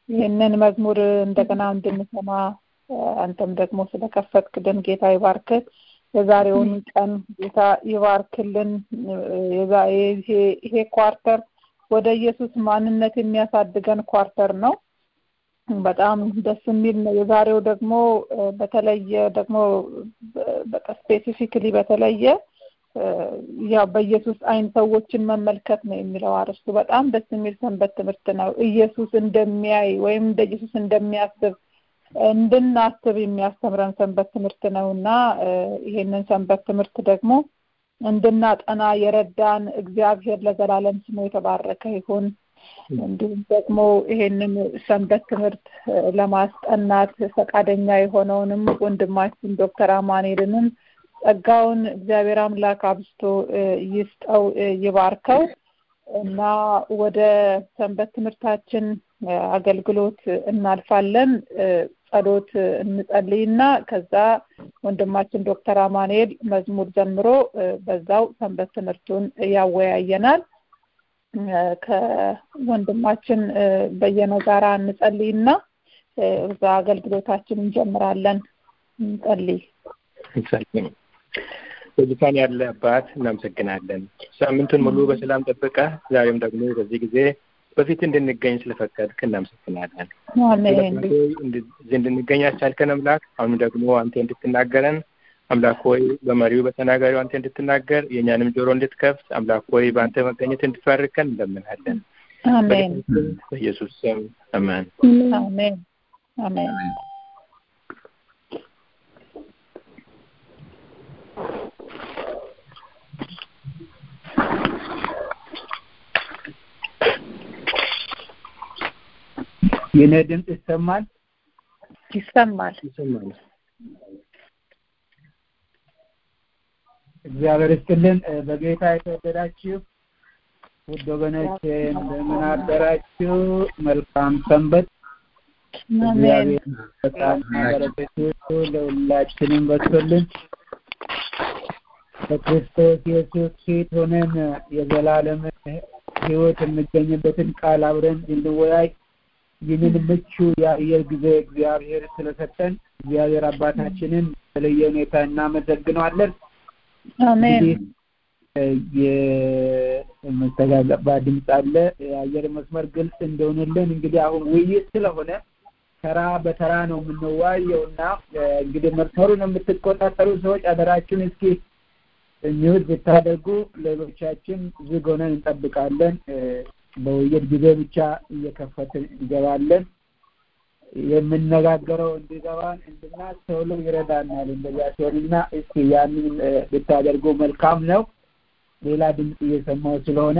ይህንን መዝሙር እንደገና እንድንሰማ አንተም ደግሞ ስለከፈትክልን ጌታ ይባርክህ። የዛሬውን ቀን ጌታ ይባርክልን። ይሄ ኳርተር ወደ ኢየሱስ ማንነት የሚያሳድገን ኳርተር ነው። በጣም ደስ የሚል ነው። የዛሬው ደግሞ በተለየ ደግሞ በቃ ስፔሲፊክሊ በተለየ ያው በኢየሱስ አይን ሰዎችን መመልከት ነው የሚለው አርስቱ በጣም ደስ የሚል ሰንበት ትምህርት ነው። ኢየሱስ እንደሚያይ ወይም እንደ ኢየሱስ እንደሚያስብ እንድናስብ የሚያስተምረን ሰንበት ትምህርት ነው እና ይሄንን ሰንበት ትምህርት ደግሞ እንድናጠና የረዳን እግዚአብሔር ለዘላለም ስሙ የተባረከ ይሁን። እንዲሁም ደግሞ ይሄንን ሰንበት ትምህርት ለማስጠናት ፈቃደኛ የሆነውንም ወንድማችን ዶክተር አማኑኤልንም ጸጋውን እግዚአብሔር አምላክ አብስቶ ይስጠው ይባርከው እና ወደ ሰንበት ትምህርታችን አገልግሎት እናልፋለን። ጸሎት እንጸልይና ከዛ ወንድማችን ዶክተር አማኑኤል መዝሙር ዘምሮ በዛው ሰንበት ትምህርቱን ያወያየናል። ከወንድማችን በየነ ጋራ እንጸልይና እዛ አገልግሎታችን እንጀምራለን። እንጸልይ። በዙፋን ያለ አባት እናመሰግናለን። ሳምንቱን ሙሉ በሰላም ጠብቀ ዛሬም ደግሞ በዚህ ጊዜ በፊት እንድንገኝ ስለፈቀድክ እናመሰግናለን። እዚህ እንድንገኝ ያስቻልከን አምላክ አሁኑ ደግሞ አንተ እንድትናገረን አምላክ ሆይ በመሪው በተናጋሪው አንተ እንድትናገር የእኛንም ጆሮ እንድትከፍት አምላክ ሆይ በአንተ መገኘት እንድትባርከን እንለምናለን። አሜን። በኢየሱስ ስም አሜን። አሜን። አሜን። የኔ ድምፅ ይሰማል? ይሰማል። ይሰማል። እግዚአብሔር ይስጥልን። በጌታ የተወደዳችሁ ውድ ወገኖቼ እንደምን አደራችሁ? መልካም ሰንበት። እግዚአብሔር በጣም በረከቱ ለሁላችንም በስቶልን በክርስቶስ ኢየሱስ ፊት ሆነን የዘላለም ሕይወት የሚገኝበትን ቃል አብረን እንድወያይ ይህንን ምቹ የአየር ጊዜ እግዚአብሔር ስለሰጠን እግዚአብሔር አባታችንን በተለየ ሁኔታ እናመሰግነዋለን። አሜን። የመስተጋባ ድምፅ አለ። የአየር መስመር ግልጽ እንደሆነልን እንግዲህ አሁን ውይይት ስለሆነ ተራ በተራ ነው የምንወያየው እና እንግዲህ መስመሩን የምትቆጣጠሩ ሰዎች አደራችሁን እስኪ ሚውት ብታደርጉ ሌሎቻችን ዝግ ሆነን እንጠብቃለን። በውይይት ጊዜ ብቻ እየከፈትን እንገባለን። የምነጋገረው እንዲገባን እንድናስተውለው ይረዳናል። እንደዚያ ሲሆንና እስኪ ያንን ብታደርጉ መልካም ነው። ሌላ ድምፅ እየሰማው ስለሆነ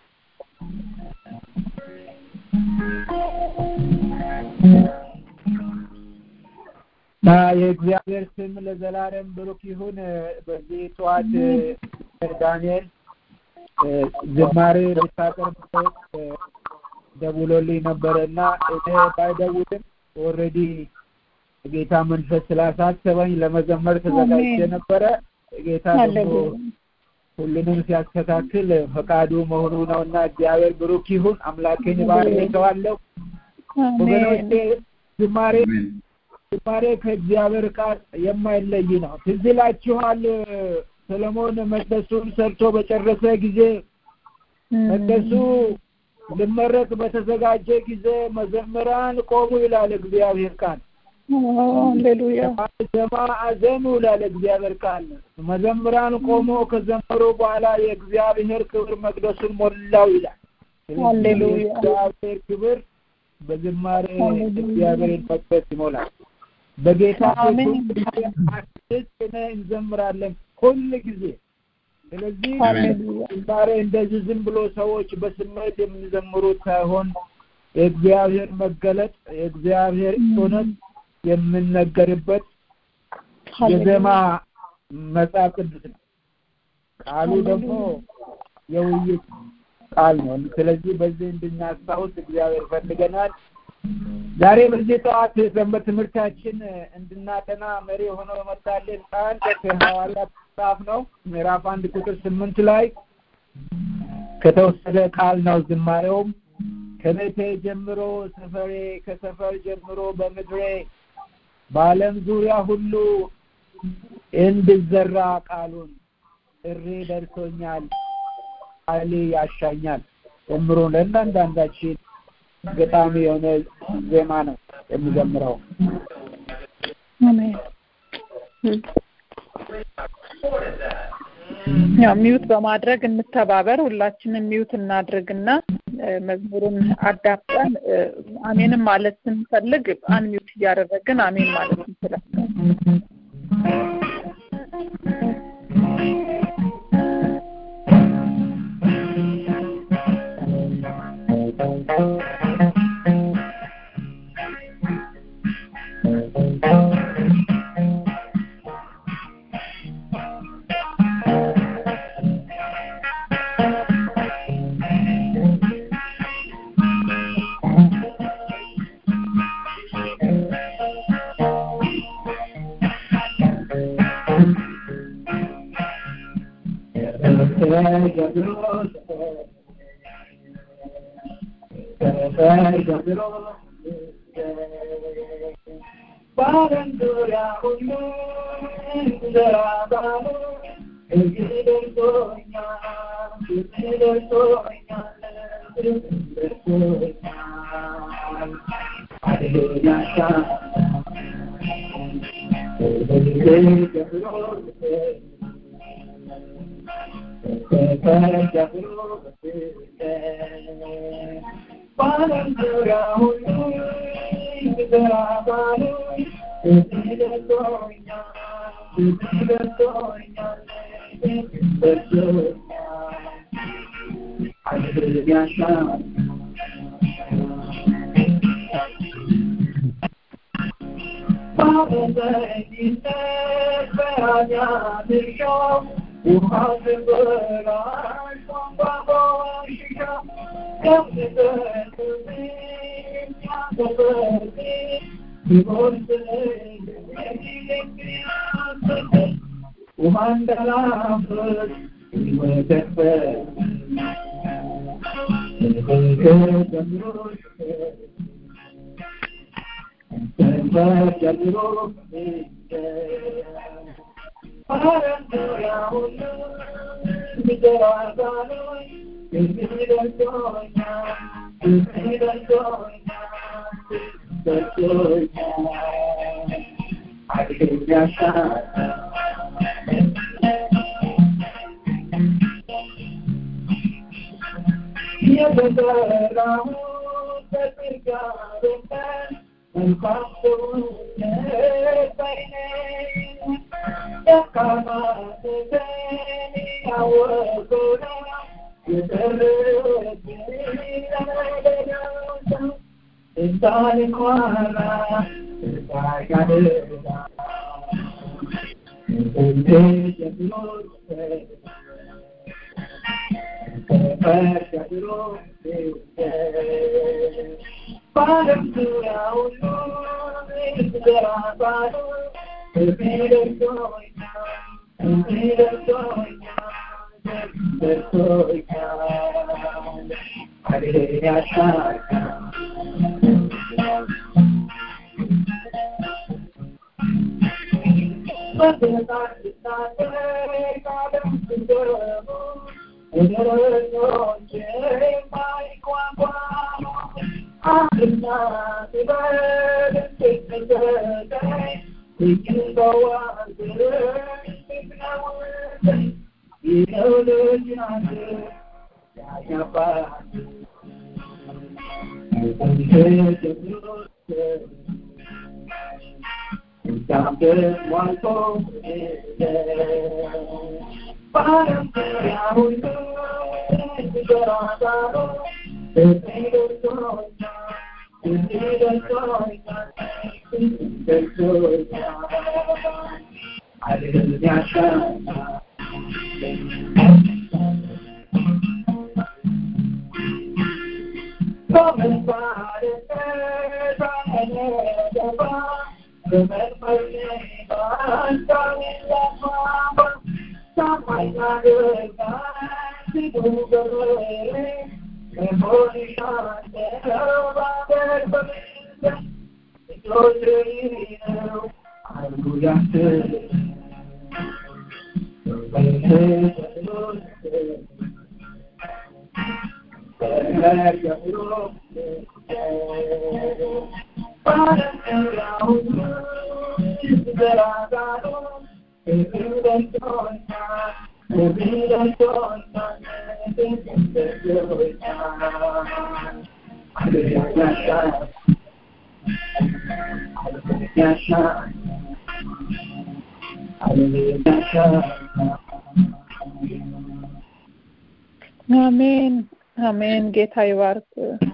የእግዚአብሔር ስም ለዘላለም ብሩክ ይሁን። በዚህ ጠዋት ዳንኤል ዝማሬ ልታቀርብ ደውሎልኝ ነበረ እና እኔ ባይደውልም ኦልሬዲ ጌታ መንፈስ ስላሳሰበኝ ለመዘመር ተዘጋጅቼ ነበረ። ጌታ ደግሞ ሁሉንም ሲያስተካክል ፈቃዱ መሆኑ ነው እና እግዚአብሔር ብሩክ ይሁን። አምላኬን ባርከዋለሁ። ወገኖቼ ዝማሬ ዝማሬ ከእግዚአብሔር ቃል የማይለይ ነው። ትዝ ይላችኋል ሰለሞን መቅደሱን ሰርቶ በጨረሰ ጊዜ መቅደሱ ልመረቅ በተዘጋጀ ጊዜ መዘምራን ቆሙ ይላል እግዚአብሔር ቃል። ሃሌሉያ ዘማ አዘኑ ይላል እግዚአብሔር ቃል። መዘምራን ቆሞ ከዘመሩ በኋላ የእግዚአብሔር ክብር መቅደሱን ሞላው ይላል። ሃሌሉያ እግዚአብሔር ክብር በዝማሬ እግዚአብሔርን መቅደስ ይሞላል። በጌታ አሜን። አስደስነ እንዘምራለን ሁል ጊዜ። ስለዚህ ሃሌሉያ ዝማሬ እንደዚህ ዝም ብሎ ሰዎች በስሜት የሚዘምሩት ሳይሆን የእግዚአብሔር መገለጥ የእግዚአብሔር እውነት የምነገርበት የዜማ መጽሐፍ ቅዱስ ነው። ቃሉ ደግሞ የውይይት ቃል ነው። ስለዚህ በዚህ እንድናስታውስ እግዚአብሔር ፈልገናል። ዛሬ በዚህ ጠዋት ሰንበት ትምህርታችን እንድናጠና መሪ ሆኖ የመጣልን ቃል ከሐዋርያት መጽሐፍ ነው። ምዕራፍ አንድ ቁጥር ስምንት ላይ ከተወሰደ ቃል ነው። ዝማሬውም ከቤቴ ጀምሮ ሰፈሬ ከሰፈር ጀምሮ በምድሬ በዓለም ዙሪያ ሁሉ እንድዘራ ቃሉን ጥሪ ደርሶኛል፣ ኃይሌ ያሻኛል። ጀምሮ ለእያንዳንዳችን ገጣሚ የሆነ ዜማ ነው የሚዘምረው። አሜን። ያው ሚዩት በማድረግ እንተባበር። ሁላችንም ሚዩት እናድርግና መዝሙሩን አዳምጠን አሜንም ማለት ስንፈልግ አንሚዩት እያደረግን አሜን ማለት እንችላለን። አሜን አሜን። ጌታ ይባርክ።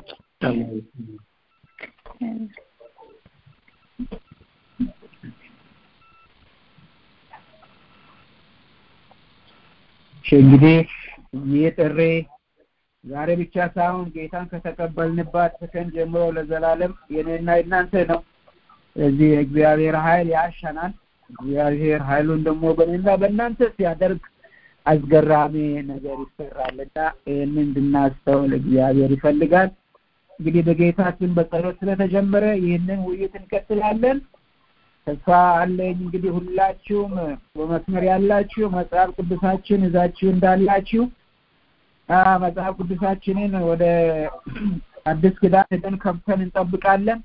እንግዲህ ይህ ጥሪ ዛሬ ብቻ ሳይሆን ጌታን ከተቀበልንባት ሰከንድ ጀምሮ ለዘላለም የኔና የናንተ ነው። ስለዚህ የእግዚአብሔር ኃይል ያሸናል። እግዚአብሔር ኃይሉን ደግሞ በእኔና በእናንተ ሲያደርግ አስገራሚ ነገር ይሰራልና ይህንን እንድናስተውል እግዚአብሔር ይፈልጋል። እንግዲህ በጌታችን በጸሎት ስለተጀመረ ይህንን ውይይት እንቀጥላለን። ተስፋ አለኝ እንግዲህ ሁላችሁም በመስመር ያላችሁ መጽሐፍ ቅዱሳችን ይዛችሁ እንዳላችሁ መጽሐፍ ቅዱሳችንን ወደ አዲስ ኪዳን ሄደን ከፍተን እንጠብቃለን።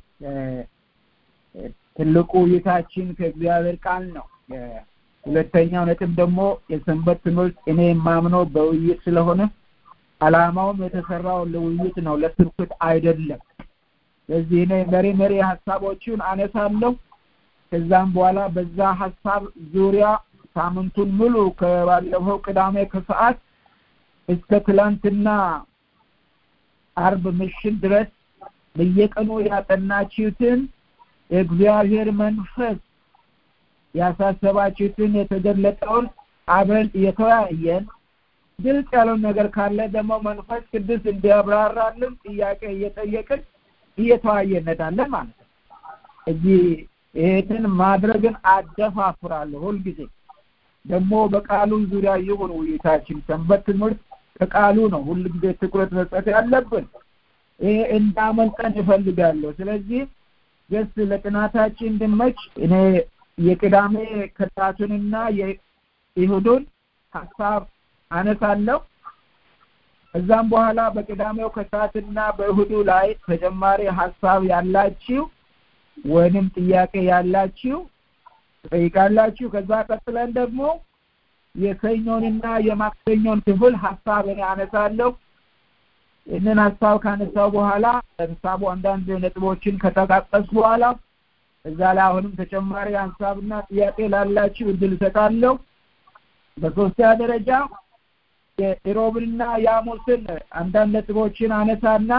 ትልቁ ውይይታችን ከእግዚአብሔር ቃል ነው። ሁለተኛው ነጥብ ደግሞ የሰንበት ትምህርት እኔ የማምነው በውይይት ስለሆነ አላማውም የተሰራው ለውይይት ነው፣ ለስብከት አይደለም። ስለዚህ እኔ መሪ መሪ ሀሳቦችን አነሳለሁ። ከዛም በኋላ በዛ ሀሳብ ዙሪያ ሳምንቱን ሙሉ ከባለፈው ቅዳሜ ከሰዓት እስከ ትላንትና አርብ ምሽት ድረስ በየቀኑ ያጠናችሁትን የእግዚአብሔር መንፈስ ያሳሰባችሁትን የተገለጠውን አብረን እየተወያየን ግልጽ ያለውን ነገር ካለ ደግሞ መንፈስ ቅዱስ እንዲያብራራልን ጥያቄ እየጠየቅን እየተወያየን እንሄዳለን ማለት ነው። እዚህ ይሄንን ማድረግን አደፋፍራለሁ ሁልጊዜ ደግሞ በቃሉ ዙሪያ ይሁን ውይይታችን። ሰንበት ትምህርት ከቃሉ ነው ሁልጊዜ ትኩረት መስጠት ያለብን። ይሄ እንዳመልጠን እፈልጋለሁ። ስለዚህ ጀስት ለጥናታችን እንድመች እኔ የቅዳሜ ከሰዓቱንና የይሁዱን ሀሳብ አነሳለሁ። ከዛም በኋላ በቅዳሜው ከሰዓትና በእሁዱ ላይ ተጨማሪ ሀሳብ ያላችሁ ወይንም ጥያቄ ያላችሁ ትጠይቃላችሁ። ከዛ ቀጥለን ደግሞ የሰኞንና የማክሰኞን ክፍል ሀሳብ እኔ አነሳለሁ። ይህንን ሀሳብ ካነሳው በኋላ ሀሳቡ አንዳንድ ነጥቦችን ከጠቃቀስ በኋላ እዛ ላይ አሁንም ተጨማሪ ሀሳብና ጥያቄ ላላችሁ እድል እሰጣለሁ። በሶስተኛ ደረጃ የኢሮብንና የሐሙስን አንዳንድ ነጥቦችን አነሳና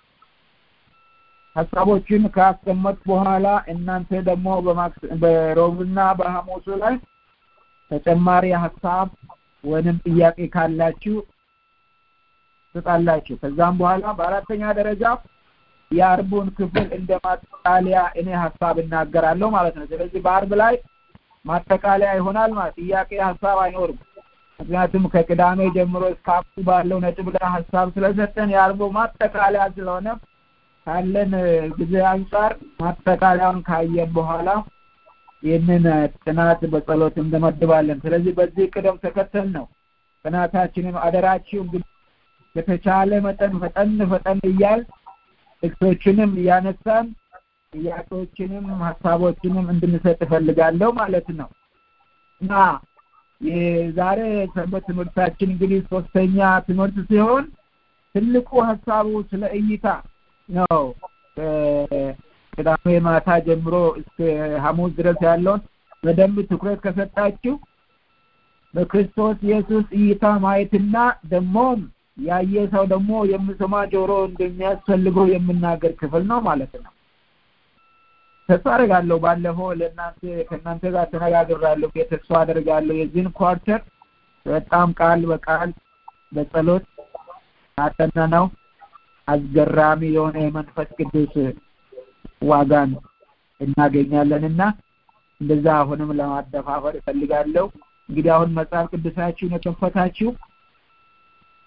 ሀሳቦችን ካስቀመጥ በኋላ እናንተ ደግሞ በሮብና በሐሙሱ ላይ ተጨማሪ ሀሳብ ወይንም ጥያቄ ካላችሁ ትጣላችሁ። ከዛም በኋላ በአራተኛ ደረጃ የአርቡን ክፍል እንደ ማጠቃለያ እኔ ሀሳብ እናገራለሁ ማለት ነው። ስለዚህ በአርብ ላይ ማጠቃለያ ይሆናል ማለት ጥያቄ ሀሳብ አይኖርም። ምክንያቱም ከቅዳሜ ጀምሮ እስከ አብቱ ባለው ነጥብ ላይ ሀሳብ ስለሰጠን የአርቡ ማጠቃለያ ስለሆነ ካለን ጊዜ አንጻር ማጠቃለያውን ካየን በኋላ ይህንን ጥናት በጸሎት እንደመድባለን። ስለዚህ በዚህ ቅደም ተከተል ነው ጥናታችንም አደራችሁ እንግዲህ በተቻለ መጠን ፈጠን ፈጠን እያል ጥቅሶችንም እያነሳን ጥያቄዎችንም ሀሳቦችንም እንድንሰጥ እፈልጋለሁ ማለት ነው እና የዛሬ ሰንበት ትምህርታችን እንግዲህ ሶስተኛ ትምህርት ሲሆን ትልቁ ሀሳቡ ስለ እይታ ነው። ቅዳሜ ማታ ጀምሮ እስከ ሐሙስ ድረስ ያለውን በደንብ ትኩረት ከሰጣችሁ በክርስቶስ ኢየሱስ እይታ ማየትና ደግሞም ያየ ሰው ደግሞ የሚሰማ ጆሮ እንደሚያስፈልገው የምናገር ክፍል ነው ማለት ነው። ተስፋ አደርጋለሁ። ባለፈው ለእናንተ ከእናንተ ጋር ተነጋግራለሁ። ተስፋ አደርጋለሁ የዚህን ኳርተር በጣም ቃል በቃል በጸሎት አጠና ነው አስገራሚ የሆነ የመንፈስ ቅዱስ ዋጋን እናገኛለን እና እንደዛ አሁንም ለማደፋፈር እፈልጋለሁ። እንግዲህ አሁን መጽሐፍ ቅዱሳችሁን የከፈታችሁ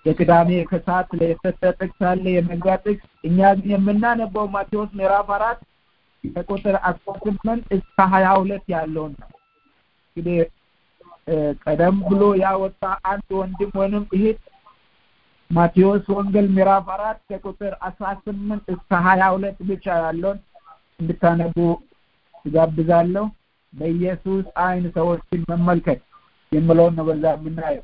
የቅዳሜ ከሰዓት የተሰጠ ጥቅስ አለ የመግቢያ ጥቅስ እኛ ግን የምናነበው ማቴዎስ ምዕራፍ አራት ከቁጥር አስራ ስምንት እስከ ሀያ ሁለት ያለውን ነው እንግዲህ ቀደም ብሎ ያወጣ አንድ ወንድም ወይንም እህት ማቴዎስ ወንጌል ምዕራፍ አራት ከቁጥር አስራ ስምንት እስከ ሀያ ሁለት ብቻ ያለውን እንድታነቡ ትጋብዛለሁ በኢየሱስ አይን ሰዎችን መመልከት የምለውን ነው በዛ የምናየው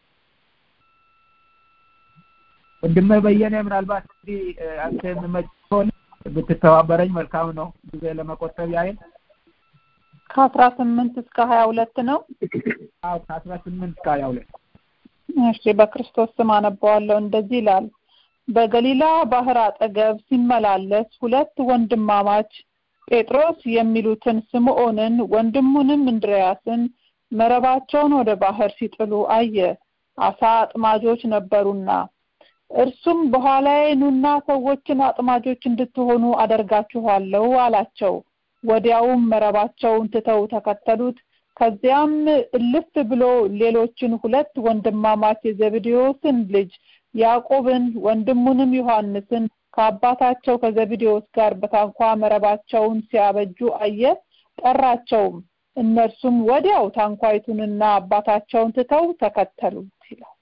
ወንድሜ በየነ ምናልባት እንግዲህ አንተ የምመጭ ከሆነ ብትተባበረኝ መልካም ነው ጊዜ ለመቆጠብ ያህል ከአስራ ስምንት እስከ ሀያ ሁለት ነው አዎ ከአስራ ስምንት እስከ ሀያ ሁለት እሺ በክርስቶስ ስም አነበዋለሁ እንደዚህ ይላል በገሊላ ባህር አጠገብ ሲመላለስ ሁለት ወንድማማች ጴጥሮስ የሚሉትን ስምዖንን ወንድሙንም እንድርያስን መረባቸውን ወደ ባህር ሲጥሉ አየ አሳ አጥማጆች ነበሩና እርሱም በኋላዬ ኑና ሰዎችን አጥማጆች እንድትሆኑ አደርጋችኋለሁ አላቸው ወዲያውም መረባቸውን ትተው ተከተሉት ከዚያም እልፍ ብሎ ሌሎችን ሁለት ወንድማማች የዘብዴዎስን ልጅ ያዕቆብን ወንድሙንም ዮሐንስን ከአባታቸው ከዘብዴዎስ ጋር በታንኳ መረባቸውን ሲያበጁ አየ ጠራቸውም እነርሱም ወዲያው ታንኳይቱንና አባታቸውን ትተው ተከተሉት ይላል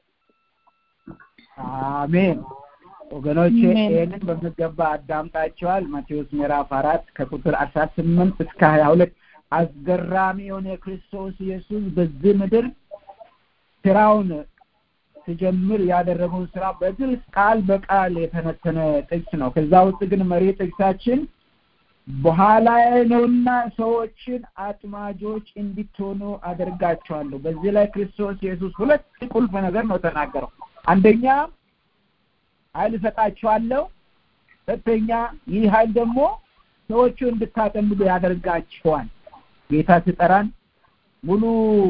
አሜን ወገኖቼ ይህንን በሚገባ አዳምጣቸዋል ማቴዎስ ምዕራፍ አራት ከቁጥር አስራ ስምንት እስከ ሀያ ሁለት አስገራሚ የሆነ ክርስቶስ ኢየሱስ በዚህ ምድር ስራውን ሲጀምር ያደረገውን ስራ በግልጽ ቃል በቃል የተነተነ ጥቅስ ነው ከዛ ውስጥ ግን መሪ ጥቅሳችን በኋላ ነውና ሰዎችን አጥማጆች እንዲትሆኑ አደርጋቸዋለሁ በዚህ ላይ ክርስቶስ ኢየሱስ ሁለት ቁልፍ ነገር ነው ተናገረው አንደኛ ኃይል እሰጣቸዋለሁ ሁለተኛ ይህ ኃይል ደግሞ ሰዎቹ እንድታጠምዱ ያደርጋቸዋል ጌታ ሲጠራን ሙሉ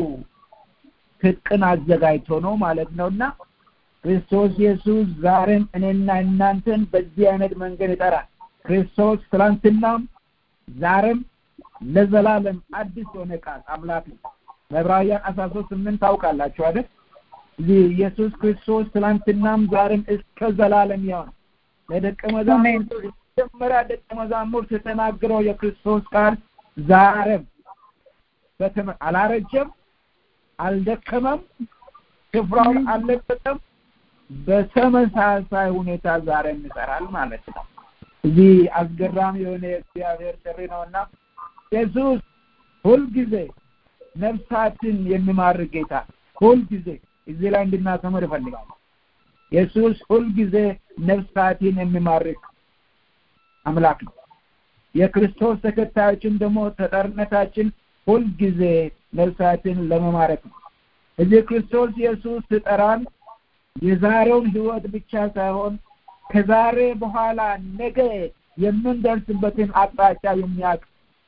ትጥቅን አዘጋጅቶ ነው ማለት ነውና ክርስቶስ ኢየሱስ ዛሬም እኔና እናንተን በዚህ አይነት መንገድ ይጠራል ክርስቶስ ትላንትናም ዛሬም ለዘላለም አዲስ የሆነ ቃል አምላክ ነው በዕብራውያን አስራ ሶስት ስምንት ታውቃላችሁ አይደል እዚህ ኢየሱስ ክርስቶስ ትላንትናም ዛሬም እስከ ዘላለም ያው ነው ለደቀ መዛሙርቱ መጀመሪያ ደቀ መዛሙርት የተናገረው የክርስቶስ ቃል ዛሬም አላረጀም አልደከመም ስፍራውን አልለቀቀም በተመሳሳይ ሁኔታ ዛሬም ይሰራል ማለት ነው እዚህ አስገራሚ የሆነ የእግዚአብሔር ጥሪ ነውና ኢየሱስ ሁልጊዜ ነፍሳትን የሚማርክ ጌታ ሁልጊዜ እዚህ ላይ እንድናሰምር ይፈልጋል ኢየሱስ ሁልጊዜ ነፍሳትን የሚማርክ አምላክ ነው የክርስቶስ ተከታዮችን ደግሞ ተጠርነታችን ሁልጊዜ ነፍሳትን ለመማረክ ነው እዚህ ክርስቶስ ኢየሱስ ስጠራን የዛሬውን ህይወት ብቻ ሳይሆን ከዛሬ በኋላ ነገ የምንደርስበትን አቅጣጫ የሚያውቅ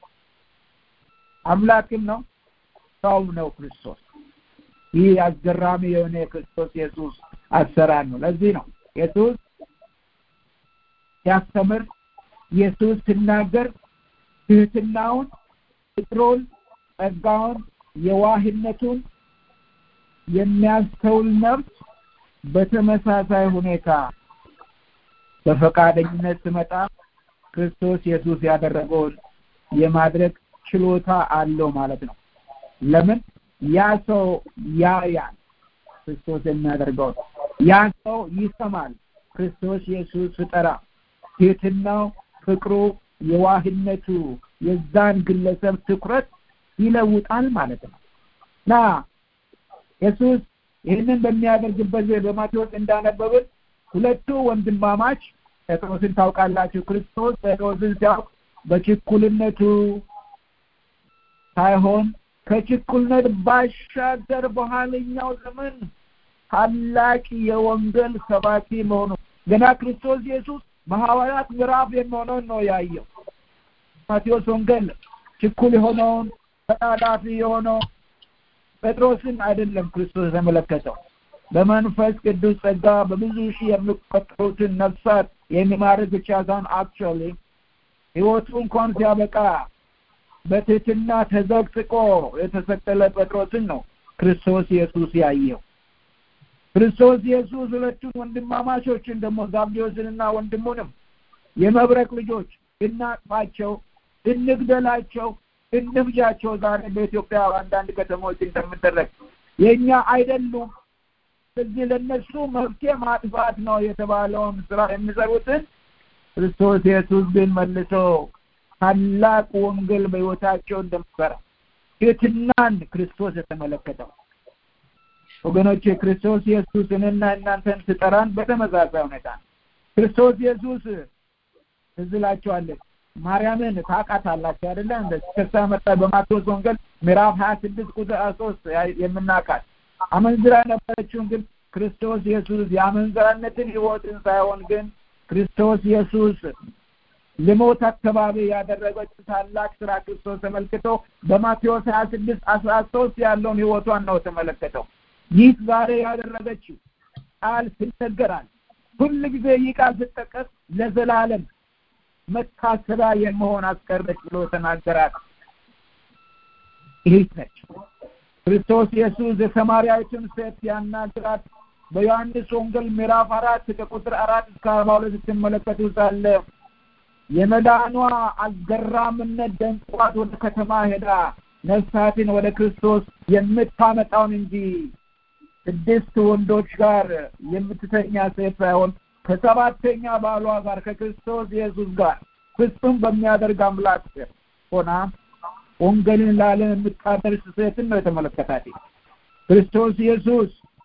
አምላክም ነው ሰውም ነው ክርስቶስ ይህ አስገራሚ የሆነ የክርስቶስ ኢየሱስ አሰራር ነው ለዚህ ነው ኢየሱስ ሲያስተምር ኢየሱስ ሲናገር ትህትናውን ፍቅሩን ጸጋውን የዋህነቱን የሚያስተውል ነፍስ በተመሳሳይ ሁኔታ በፈቃደኝነት ስመጣ ክርስቶስ ኢየሱስ ያደረገውን የማድረግ ችሎታ አለው ማለት ነው ለምን ያ ሰው ያያል ክርስቶስ የሚያደርገው ያ ሰው ይሰማል ክርስቶስ ኢየሱስ ፍጠራ ትህትናው ፍቅሩ የዋህነቱ የዛን ግለሰብ ትኩረት ይለውጣል ማለት ነው እና ኢየሱስ ይህንን በሚያደርግበት በማቴዎስ እንዳነበብን ሁለቱ ወንድማማች ጴጥሮስን ታውቃላችሁ ክርስቶስ ጴጥሮስን ሲያውቅ በችኩልነቱ ሳይሆን ከችኩልነት ባሻገር በኋለኛው ዘመን ታላቅ የወንጌል ሰባኪ መሆኑ ገና ክርስቶስ ኢየሱስ በሐዋርያት ምዕራፍ የሚሆነውን ነው ያየው ማቴዎስ ወንጌል ችኩል የሆነውን ተጣዳፊ የሆነው ጴጥሮስን አይደለም ክርስቶስ የተመለከተው በመንፈስ ቅዱስ ጸጋ በብዙ ሺህ የሚቆጠሩትን ነፍሳት የሚማርክ ብቻ ሳይሆን አክቹዋሊ ህይወቱ እንኳን ሲያበቃ በትህትና ተዘቅዝቆ የተሰቀለ ጴጥሮስን ነው ክርስቶስ ኢየሱስ ያየው ክርስቶስ ኢየሱስ ሁለቱን ወንድማማቾችን ደግሞ ዛብዴዎስንና ወንድሙንም የመብረቅ ልጆች እናጥፋቸው፣ እንግደላቸው፣ እንፍጃቸው ዛሬ በኢትዮጵያ አንዳንድ ከተሞች እንደምደረግ የእኛ አይደሉም። ስለዚህ ለእነሱ መፍትሄ ማጥፋት ነው የተባለውን ስራ የሚሰሩትን ክርስቶስ ኢየሱስ ግን መልሶ ታላቅ ወንጌል በሕይወታቸው እንደሚሰራ ትሕትናን ክርስቶስ የተመለከተው ወገኖች ክርስቶስ ኢየሱስ እኔና እናንተን ስጠራን በተመሳሳይ ሁኔታ ክርስቶስ ኢየሱስ ትዝ እላችኋለሁ ማርያምን ታውቃታላችሁ አይደለ እንደ ከሳ መጣ በማቴዎስ ወንጌል ምዕራፍ ሀያ ስድስት ቁጥር ሶስት የምናውቃት አመንዝራ የነበረችውን ግን ክርስቶስ ኢየሱስ የአመንዝራነትን ህይወትን ሳይሆን ግን ክርስቶስ ኢየሱስ ልሞት አካባቢ ያደረገችው ታላቅ ስራ ክርስቶስ ተመልክቶ በማቴዎስ ሀያ ስድስት አስራ ሶስት ያለውን ህይወቷን ነው ተመለከተው ይህ ዛሬ ያደረገችው ቃል ይነገራል ሁል ጊዜ ይህ ቃል ስጠቀስ ለዘላለም መታሰቢያ የመሆን አስቀረች ብሎ ተናገራት ይህ ነች ክርስቶስ ኢየሱስ የሰማርያዊቱን ሴት ያናግራት በዮሐንስ ወንጌል ምዕራፍ አራት ከቁጥር አራት እስከ አርባ ሁለት ስትመለከቱ ሳለ የመዳኗ አስገራምነት ደንቋት ወደ ከተማ ሄዳ ነፍሳትን ወደ ክርስቶስ የምታመጣውን እንጂ ስድስት ወንዶች ጋር የምትተኛ ሴት ሳይሆን ከሰባተኛ ባሏ ጋር ከክርስቶስ ኢየሱስ ጋር ፍጹም በሚያደርግ አምላክ ሆና ወንጌልን ለዓለም የምታደርስ ሴትን ነው የተመለከታት ክርስቶስ ኢየሱስ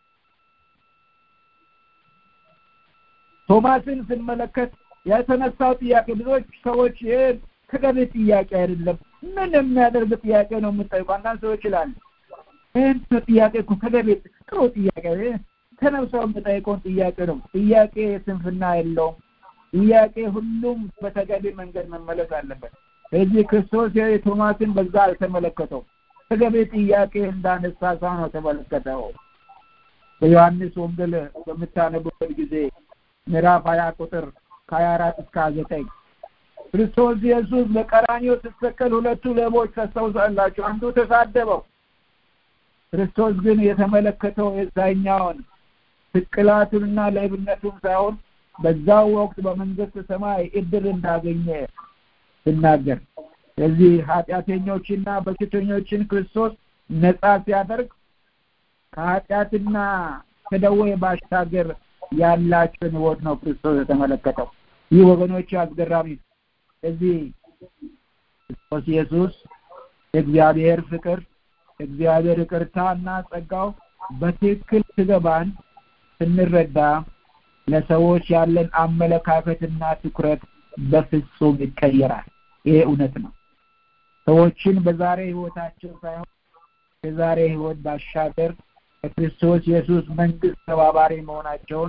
ቶማስን ስንመለከት የተነሳው ጥያቄ ብዙዎች ሰዎች ይሄ ተገቢ ጥያቄ አይደለም ምን የሚያደርግ ጥያቄ ነው የምጠይቁ አንዳንድ ሰዎች ይላሉ ይህን ጥያቄ እኮ ተገቢ ጥሩ ጥያቄ ተነብሰው የምጠይቀውን ጥያቄ ነው ጥያቄ ስንፍና የለውም ጥያቄ ሁሉም በተገቢ መንገድ መመለስ አለበት ስለዚህ ክርስቶስ ቶማስን በዛ አልተመለከተው ተገቢ ጥያቄ እንዳነሳ ሰው ነው ተመለከተው በዮሐንስ ወንጌል በምታነቡበት ጊዜ ምዕራፍ ሀያ ቁጥር ከሀያ አራት እስከ ዘጠኝ ክርስቶስ ኢየሱስ በቀራኒዮ ስትሰቀል ሁለቱ ሌቦች ታስታውሳላችሁ አንዱ ተሳደበው ክርስቶስ ግን የተመለከተው የዛኛውን ስቅላቱንና ሌብነቱን ሳይሆን በዛው ወቅት በመንግስት ሰማይ እድል እንዳገኘ ሲናገር ስለዚህ ኃጢአተኞችና በሽተኞችን ክርስቶስ ነጻ ሲያደርግ ከኃጢአትና ከደዌ ባሻገር ያላቸውን ህይወት ነው ክርስቶስ የተመለከተው ይህ ወገኖች አስገራሚ ስለዚህ ክርስቶስ ኢየሱስ የእግዚአብሔር ፍቅር እግዚአብሔር ይቅርታና ጸጋው በትክክል ስገባን ስንረዳ ለሰዎች ያለን አመለካከትና ትኩረት በፍጹም ይቀየራል ይሄ እውነት ነው ሰዎችን በዛሬ ህይወታቸው ሳይሆን የዛሬ ህይወት ባሻገር ከክርስቶስ ኢየሱስ መንግስት ተባባሪ መሆናቸውን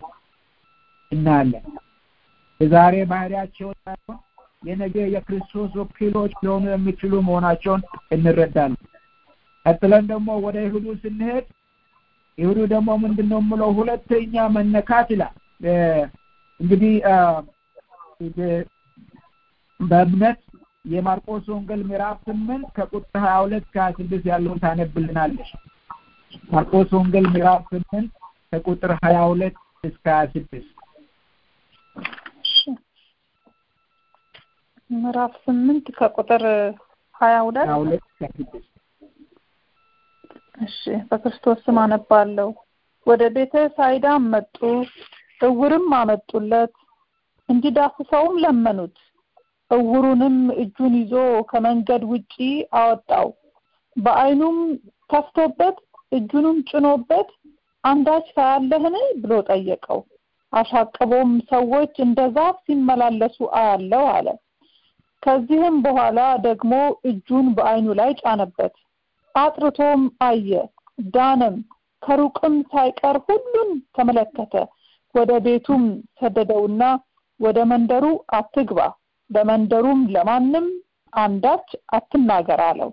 እናያለን የዛሬ ባህሪያቸው ሳይሆን የነገ የክርስቶስ ወኪሎች ሊሆኑ የሚችሉ መሆናቸውን እንረዳለን ቀጥለን ደግሞ ወደ ይሁዱ ስንሄድ ይሁዱ ደግሞ ምንድን ነው የምለው ሁለተኛ መነካት ይላል እንግዲህ በእምነት የማርቆስ ወንጌል ምዕራፍ ስምንት ከቁጥር ሀያ ሁለት ከሀያ ስድስት ያለውን ታነብልናለች ማርቆስ ወንጌል ምዕራፍ ስምንት ከቁጥር ሀያ ሁለት እስከ ሀያ ስድስት ምዕራፍ ስምንት ከቁጥር ሀያ ሁለት ሀያ ሁለት እስከ ስድስት እሺ በክርስቶስ ስም አነባለሁ ወደ ቤተ ሳይዳም መጡ እውርም አመጡለት እንዲዳስሰውም ለመኑት እውሩንም እጁን ይዞ ከመንገድ ውጪ አወጣው በአይኑም ከፍቶበት እጁንም ጭኖበት አንዳች ታያለህን ብሎ ጠየቀው አሻቅቦም ሰዎች እንደ ዛፍ ሲመላለሱ አያለው አለ ከዚህም በኋላ ደግሞ እጁን በአይኑ ላይ ጫነበት አጥርቶም አየ ዳነም ከሩቅም ሳይቀር ሁሉን ተመለከተ ወደ ቤቱም ሰደደውና ወደ መንደሩ አትግባ በመንደሩም ለማንም አንዳች አትናገር አለው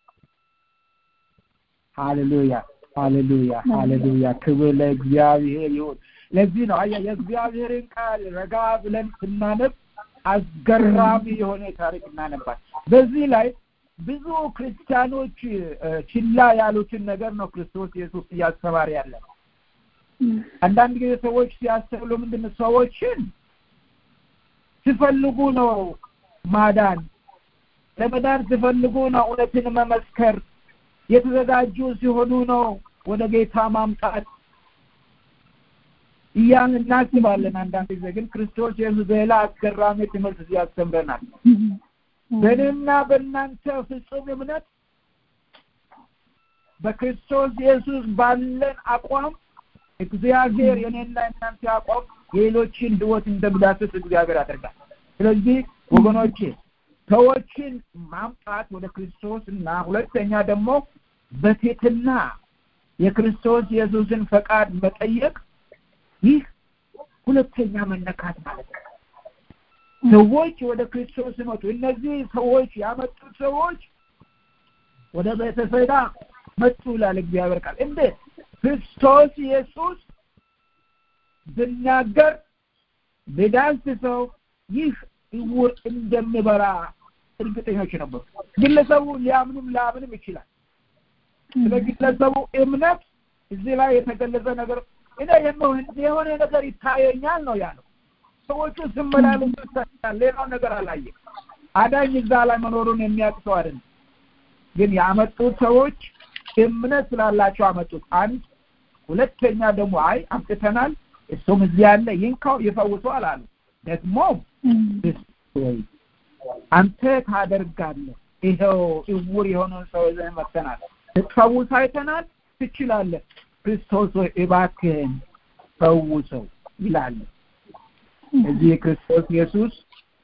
ሃሌሉያ ሃሌሉያ ሃሌሉያ ክብር ለእግዚአብሔር ይሁን ለዚህ ነው አያ የእግዚአብሔርን ቃል ረጋ ብለን ስናነብ አስገራሚ የሆነ ታሪክ እናነባል በዚህ ላይ ብዙ ክርስቲያኖች ችላ ያሉትን ነገር ነው ክርስቶስ ኢየሱስ እያስተማረ ያለ አንዳንድ ጊዜ ሰዎች ሲያስተውሉ ምንድን ነው ሰዎችን ሲፈልጉ ነው ማዳን ለመዳን ሲፈልጉ ነው እውነትን መመስከር የተዘጋጁ ሲሆኑ ነው ወደ ጌታ ማምጣት እያን እናስባለን አንዳንድ ጊዜ ግን ክርስቶስ ኢየሱስ ሌላ አስገራሚ ትምህርት ያስተምረናል በእኔና በእናንተ ፍጹም እምነት በክርስቶስ ኢየሱስ ባለን አቋም እግዚአብሔር የኔና እናንተ አቋም የሌሎችን ህይወት እንደሚዳስስ እግዚአብሔር ያደርጋል ስለዚህ ወገኖቼ ሰዎችን ማምጣት ወደ ክርስቶስ እና ሁለተኛ ደግሞ በቴትና የክርስቶስ ኢየሱስን ፈቃድ መጠየቅ ይህ ሁለተኛ መነካት ማለት ነው ሰዎች ወደ ክርስቶስ ሲመጡ እነዚህ ሰዎች ያመጡት ሰዎች ወደ ቤተሰዳ መጡ ይላል እግዚአብሔር ቃል እንዴት ክርስቶስ ኢየሱስ ብናገር ቢዳንስ ሰው ይህ እውር እንደሚበራ እርግጠኞች ነበሩ ግለሰቡ ሊያምንም ላያምንም ይችላል ስለ ግለሰቡ እምነት እዚህ ላይ የተገለጸ ነገር እኔ የሆነ ነገር ይታየኛል ነው ያለው ሰዎቹ ስመላለሱ ይታያል ሌላው ነገር አላየ አዳኝ እዛ ላይ መኖሩን የሚያውቅ ሰው አይደለም ግን ያመጡት ሰዎች እምነት ስላላቸው አመጡት አንድ ሁለተኛ ደግሞ አይ አምጥተናል እሱም እዚህ ያለ ይንካው ይፈውሰዋል አሉ ደግሞ አንተ ታደርጋለህ ይኸው እውር የሆነውን ሰው ይዘን መጥተናል ስትፈውስ አይተናል ትችላለህ ክርስቶስ ሆይ እባክህን ፈውሰው ይላል እዚህ ክርስቶስ ኢየሱስ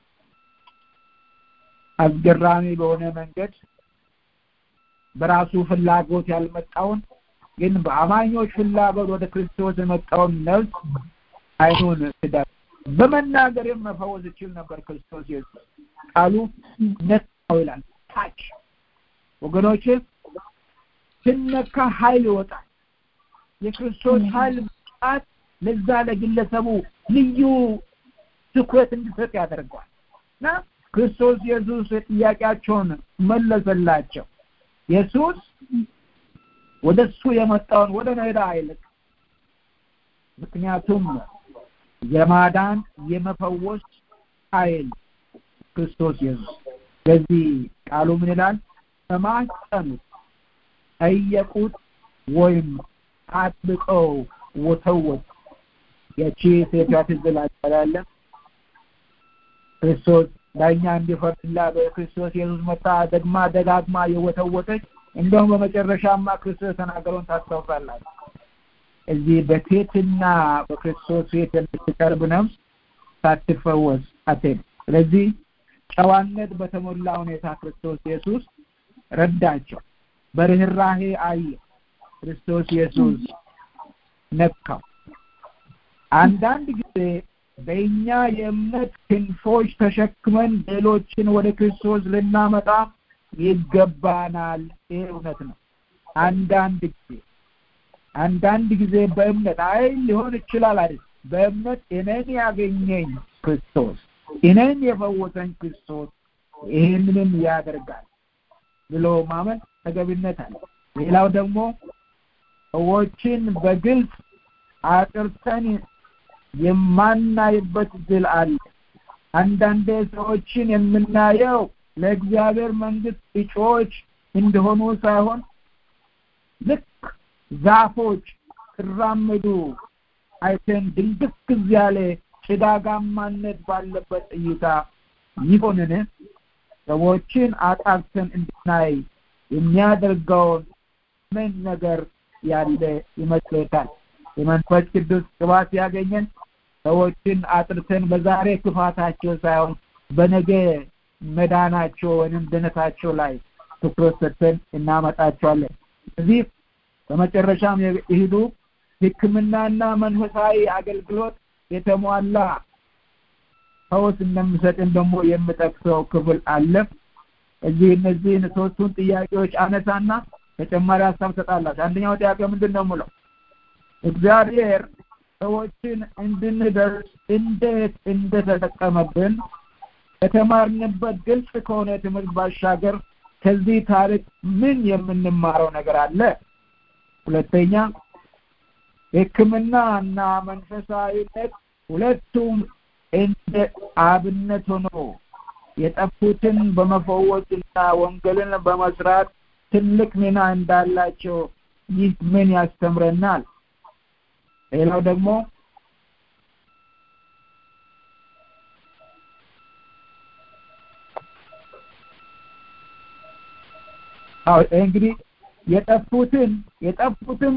አስገራሚ በሆነ መንገድ በራሱ ፍላጎት ያልመጣውን ግን በአማኞች ፍላጎት ወደ ክርስቶስ የመጣውን ነፍስ አይኑን ትዳር በመናገርም መፈወስ ይችል ነበር ክርስቶስ ኢየሱስ ቃሉ ነካው ይላል ታች ወገኖች ስነካ ኃይል ይወጣል የክርስቶስ ኃይል መጣት ለዛ ለግለሰቡ ልዩ ትኩረት እንዲሰጥ ያደርገዋል እና ክርስቶስ ኢየሱስ ጥያቄያቸውን መለሰላቸው ኢየሱስ ወደ እሱ የመጣውን ወደ ሜዳ አይልቅ ምክንያቱም የማዳን የመፈወስ ኃይል ክርስቶስ ኢየሱስ በዚህ ቃሉ ምን ይላል ተማጸኑት ጠየቁት ወይም አጥብቀው ወተወት የቺ ሴቷ ትዝላቸላለ ክርስቶስ ዳኛ እንዲፈርድላ በክርስቶስ ኢየሱስ መጣ ደግማ ደጋግማ የወተወተች እንደውም በመጨረሻማ ክርስቶስ የተናገረውን ታስታውሳላችሁ እዚህ በቴትና በክርስቶስ ፊት የምትቀርብ ነፍስ ሳትፈወስ አትሄድ ስለዚህ ጨዋነት በተሞላ ሁኔታ ክርስቶስ ኢየሱስ ረዳቸው በርህራሄ አየ ክርስቶስ ኢየሱስ ነካው አንዳንድ ጊዜ በእኛ የእምነት ክንፎች ተሸክመን ሌሎችን ወደ ክርስቶስ ልናመጣ ይገባናል ይሄ እውነት ነው አንዳንድ ጊዜ አንዳንድ ጊዜ በእምነት አይ ሊሆን ይችላል አይደል በእምነት እኔን ያገኘኝ ክርስቶስ እኔን የፈወሰኝ ክርስቶስ ይህንንም ያደርጋል ብሎ ማመን ተገቢነት አለ ሌላው ደግሞ ሰዎችን በግልጽ አጥርተን የማናይበት ድል አለ አንዳንዴ ሰዎችን የምናየው ለእግዚአብሔር መንግስት እጩዎች እንደሆኑ ሳይሆን ልክ ዛፎች ሲራመዱ አይተን ድንግዝ ያለ ጭጋጋማነት ባለበት እይታ ይሆንን ሰዎችን አጣርተን እንድናይ የሚያደርገውን ምን ነገር ያለ ይመስሎታል የመንፈስ ቅዱስ ቅባት ያገኘን ሰዎችን አጥርተን በዛሬ ክፋታቸው ሳይሆን በነገ መዳናቸው ወይም ድነታቸው ላይ ትኩረት ሰጥተን እናመጣቸዋለን እዚህ በመጨረሻም የሄዱ ህክምናና መንፈሳዊ አገልግሎት የተሟላ ፈውስ እንደሚሰጥን ደግሞ የምጠቅሰው ክፍል አለ እዚህ እነዚህን ሶስቱን ጥያቄዎች አነሳና ተጨማሪ ሀሳብ ሰጣላችሁ አንደኛው ጥያቄ ምንድን ነው ምለው እግዚአብሔር ሰዎችን እንድንደርስ እንዴት እንደተጠቀመብን ከተማርንበት ግልጽ ከሆነ ትምህርት ባሻገር ከዚህ ታሪክ ምን የምንማረው ነገር አለ ሁለተኛ ሕክምና እና መንፈሳዊነት ሁለቱም እንደ አብነት ሆኖ የጠፉትን በመፈወስና ወንጌልን በመስራት ትልቅ ሚና እንዳላቸው ይህ ምን ያስተምረናል? ሌላው ደግሞ አዎ እንግዲህ የጠፉትን የጠፉትን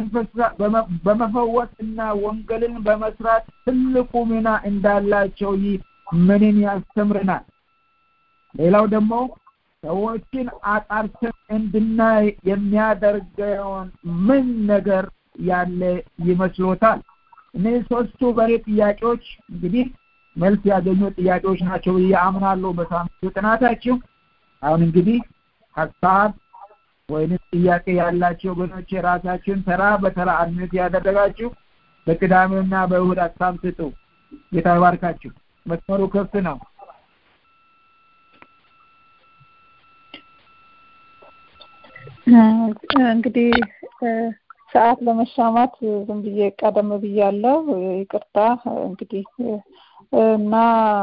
በመፈወስና ወንጌልን በመስራት ትልቁ ሚና እንዳላቸው ይህ ምንን ያስተምረናል? ሌላው ደግሞ ሰዎችን አጣርተን እንድናይ የሚያደርገውን ምን ነገር ያለ ይመስሎታል? እነዚህ ሶስቱ በሬ ጥያቄዎች እንግዲህ መልስ ያገኙ ጥያቄዎች ናቸው ብዬ አምናለሁ በሳምንቱ ጥናታችሁ። አሁን እንግዲህ ሀሳብ ወይንም ጥያቄ ያላቸው ወገኖች የራሳችሁን ተራ በተራ አድሚት ያደረጋችሁ በቅዳሜና በእሁድ ሀሳብ ስጡ። ጌታ ይባርካችሁ። መስመሩ ክፍት ነው። እንግዲህ ሰዓት ለመሻማት ዝም ብዬ ቀደም ብያለሁ። ይቅርታ እንግዲህ እና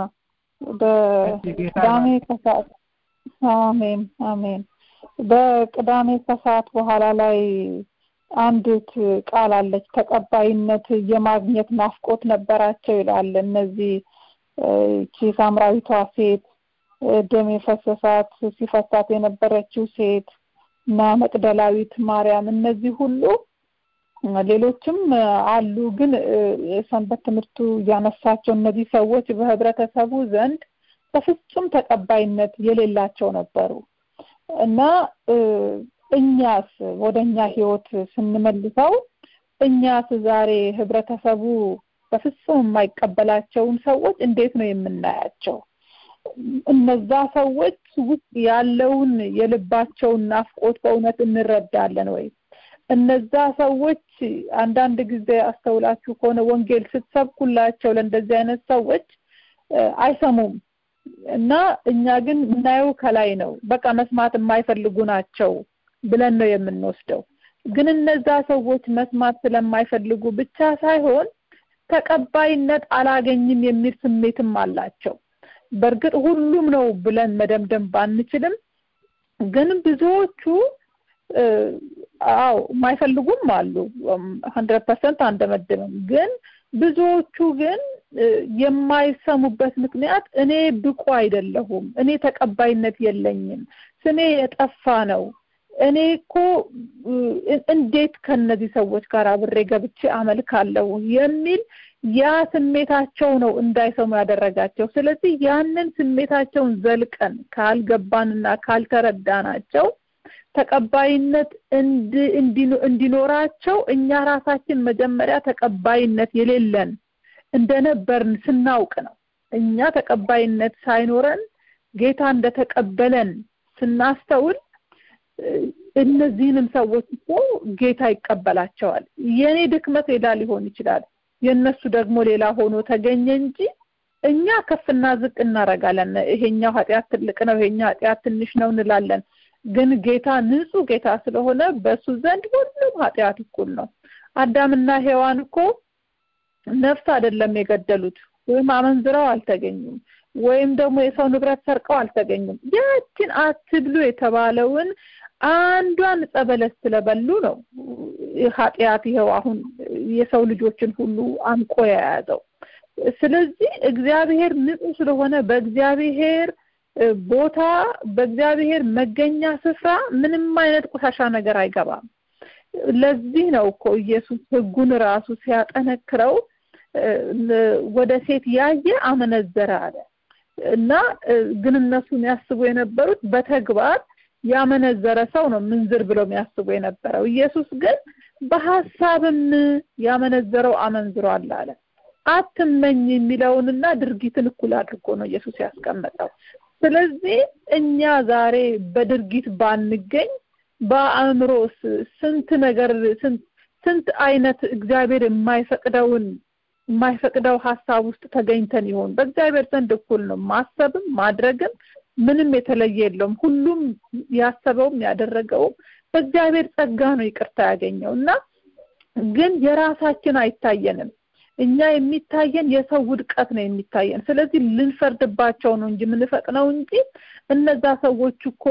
በቅዳሜ ከሰዓት አሜን አሜን በቅዳሜ ከሰዓት በኋላ ላይ አንዲት ቃል አለች። ተቀባይነት የማግኘት ናፍቆት ነበራቸው ይላል። እነዚህ እቺ ሳምራዊቷ ሴት ደም የፈሰሳት ሲፈሳት የነበረችው ሴት እና መቅደላዊት ማርያም እነዚህ ሁሉ ሌሎችም አሉ። ግን ሰንበት ትምህርቱ እያነሳቸው እነዚህ ሰዎች በህብረተሰቡ ዘንድ በፍጹም ተቀባይነት የሌላቸው ነበሩ እና እኛስ ወደ እኛ ህይወት ስንመልሰው እኛስ ዛሬ ህብረተሰቡ በፍጹም የማይቀበላቸውን ሰዎች እንዴት ነው የምናያቸው? እነዛ ሰዎች ውስጥ ያለውን የልባቸውን ናፍቆት በእውነት እንረዳለን ወይ? እነዛ ሰዎች አንዳንድ ጊዜ አስተውላችሁ ከሆነ ወንጌል ስትሰብኩላቸው ለእንደዚህ አይነት ሰዎች አይሰሙም እና እኛ ግን የምናየው ከላይ ነው። በቃ መስማት የማይፈልጉ ናቸው ብለን ነው የምንወስደው። ግን እነዛ ሰዎች መስማት ስለማይፈልጉ ብቻ ሳይሆን ተቀባይነት አላገኝም የሚል ስሜትም አላቸው። በእርግጥ ሁሉም ነው ብለን መደምደም ባንችልም ግን ብዙዎቹ አዎ የማይፈልጉም አሉ። ሀንድረድ ፐርሰንት አንደመድምም። ግን ብዙዎቹ ግን የማይሰሙበት ምክንያት እኔ ብቁ አይደለሁም፣ እኔ ተቀባይነት የለኝም፣ ስሜ የጠፋ ነው፣ እኔ እኮ እንዴት ከነዚህ ሰዎች ጋር አብሬ ገብቼ አመልካለሁ የሚል ያ ስሜታቸው ነው እንዳይሰሙ ያደረጋቸው። ስለዚህ ያንን ስሜታቸውን ዘልቀን ካልገባንና ካልተረዳናቸው ተቀባይነት እንዲኖራቸው እኛ ራሳችን መጀመሪያ ተቀባይነት የሌለን እንደነበርን ስናውቅ ነው። እኛ ተቀባይነት ሳይኖረን ጌታ እንደተቀበለን ስናስተውል እነዚህንም ሰዎች እኮ ጌታ ይቀበላቸዋል። የኔ ድክመት ሌላ ሊሆን ይችላል፣ የእነሱ ደግሞ ሌላ ሆኖ ተገኘ እንጂ እኛ ከፍና ዝቅ እናደርጋለን። ይሄኛው ኃጢአት ትልቅ ነው፣ ይሄኛው ኃጢአት ትንሽ ነው እንላለን። ግን ጌታ ንጹህ ጌታ ስለሆነ በሱ ዘንድ ሁሉም ኃጢአት እኩል ነው። አዳምና ሔዋን እኮ ነፍስ አይደለም የገደሉት ወይም አመንዝረው አልተገኙም ወይም ደግሞ የሰው ንብረት ሰርቀው አልተገኙም። ያችን አትብሉ የተባለውን አንዷን ጸበለስ ስለበሉ ነው ኃጢአት ይኸው አሁን የሰው ልጆችን ሁሉ አንቆ የያዘው። ስለዚህ እግዚአብሔር ንጹህ ስለሆነ በእግዚአብሔር ቦታ በእግዚአብሔር መገኛ ስፍራ ምንም አይነት ቆሻሻ ነገር አይገባም። ለዚህ ነው እኮ ኢየሱስ ሕጉን ራሱ ሲያጠነክረው ወደ ሴት ያየ አመነዘረ አለ እና ግን እነሱ የሚያስቡ የነበሩት በተግባር ያመነዘረ ሰው ነው ምንዝር ብለው የሚያስቡ የነበረው። ኢየሱስ ግን በሀሳብም ያመነዘረው አመንዝሯል አለ። አትመኝ የሚለውንና ድርጊትን እኩል አድርጎ ነው ኢየሱስ ያስቀመጠው። ስለዚህ እኛ ዛሬ በድርጊት ባንገኝ በአእምሮ ስንት ነገር ስንት አይነት እግዚአብሔር የማይፈቅደውን የማይፈቅደው ሀሳብ ውስጥ ተገኝተን ይሆን? በእግዚአብሔር ዘንድ እኩል ነው። ማሰብም ማድረግም ምንም የተለየ የለውም። ሁሉም ያሰበውም ያደረገውም በእግዚአብሔር ጸጋ ነው ይቅርታ ያገኘው እና ግን የራሳችን አይታየንም እኛ የሚታየን የሰው ውድቀት ነው የሚታየን ስለዚህ ልንፈርድባቸው ነው እንጂ የምንፈጥነው እንጂ እነዛ ሰዎች እኮ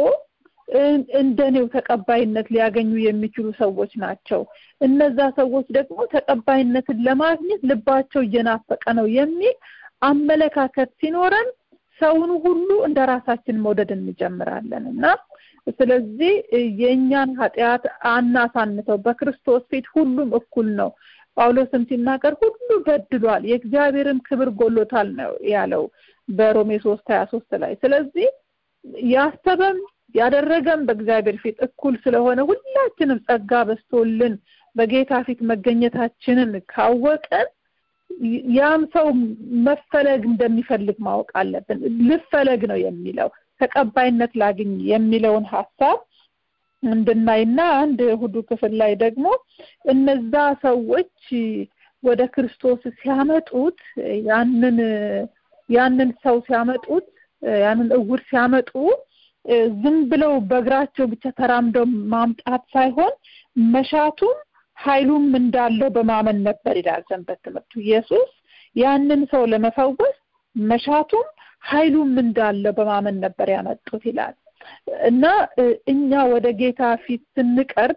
እንደኔው ተቀባይነት ሊያገኙ የሚችሉ ሰዎች ናቸው እነዛ ሰዎች ደግሞ ተቀባይነትን ለማግኘት ልባቸው እየናፈቀ ነው የሚል አመለካከት ሲኖረን ሰውን ሁሉ እንደ ራሳችን መውደድ እንጀምራለን እና ስለዚህ የእኛን ኃጢአት አናሳንተው በክርስቶስ ፊት ሁሉም እኩል ነው ጳውሎስም ሲናገር ሁሉ በድሏል የእግዚአብሔርም ክብር ጎሎታል ነው ያለው በሮሜ ሶስት ሀያ ሶስት ላይ ስለዚህ ያሰበም ያደረገም በእግዚአብሔር ፊት እኩል ስለሆነ ሁላችንም ጸጋ በስቶልን በጌታ ፊት መገኘታችንን ካወቀን ያም ሰው መፈለግ እንደሚፈልግ ማወቅ አለብን ልፈለግ ነው የሚለው ተቀባይነት ላግኝ የሚለውን ሀሳብ እንድናይና አንድ እሁዱ ክፍል ላይ ደግሞ እነዛ ሰዎች ወደ ክርስቶስ ሲያመጡት ያንን ያንን ሰው ሲያመጡት ያንን እውር ሲያመጡ ዝም ብለው በእግራቸው ብቻ ተራምደው ማምጣት ሳይሆን መሻቱም ኃይሉም እንዳለው በማመን ነበር ይላል ሰንበት ትምህርቱ ኢየሱስ ያንን ሰው ለመፈወስ መሻቱም ኃይሉም እንዳለው በማመን ነበር ያመጡት ይላል እና እኛ ወደ ጌታ ፊት ስንቀርብ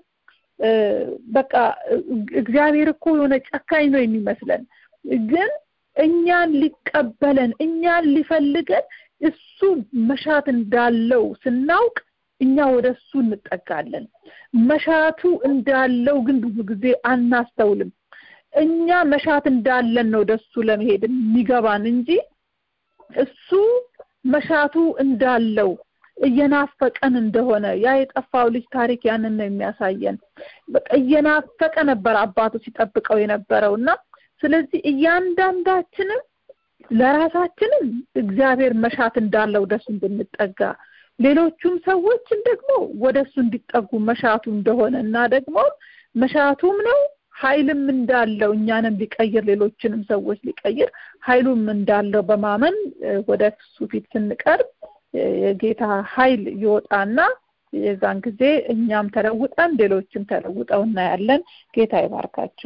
በቃ እግዚአብሔር እኮ የሆነ ጨካኝ ነው የሚመስለን ግን እኛን ሊቀበለን እኛን ሊፈልገን እሱ መሻት እንዳለው ስናውቅ እኛ ወደ እሱ እንጠጋለን መሻቱ እንዳለው ግን ብዙ ጊዜ አናስተውልም እኛ መሻት እንዳለን ነው ወደ እሱ ለመሄድ የሚገባን እንጂ እሱ መሻቱ እንዳለው እየናፈቀን እንደሆነ ያ የጠፋው ልጅ ታሪክ ያንን ነው የሚያሳየን በቃ እየናፈቀ ነበር አባቱ ሲጠብቀው የነበረው እና ስለዚህ እያንዳንዳችንም ለራሳችንም እግዚአብሔር መሻት እንዳለው ወደሱ እንድንጠጋ ሌሎቹም ሰዎችን ደግሞ ወደሱ እንዲጠጉ መሻቱ እንደሆነ እና ደግሞ መሻቱም ነው ኃይልም እንዳለው እኛንም ሊቀይር ሌሎችንም ሰዎች ሊቀይር ኃይሉም እንዳለው በማመን ወደ እሱ ፊት ስንቀርብ የጌታ ኃይል ይወጣና የዛን ጊዜ እኛም ተለውጠን ሌሎችም ተለውጠው እናያለን ጌታ ይባርካችሁ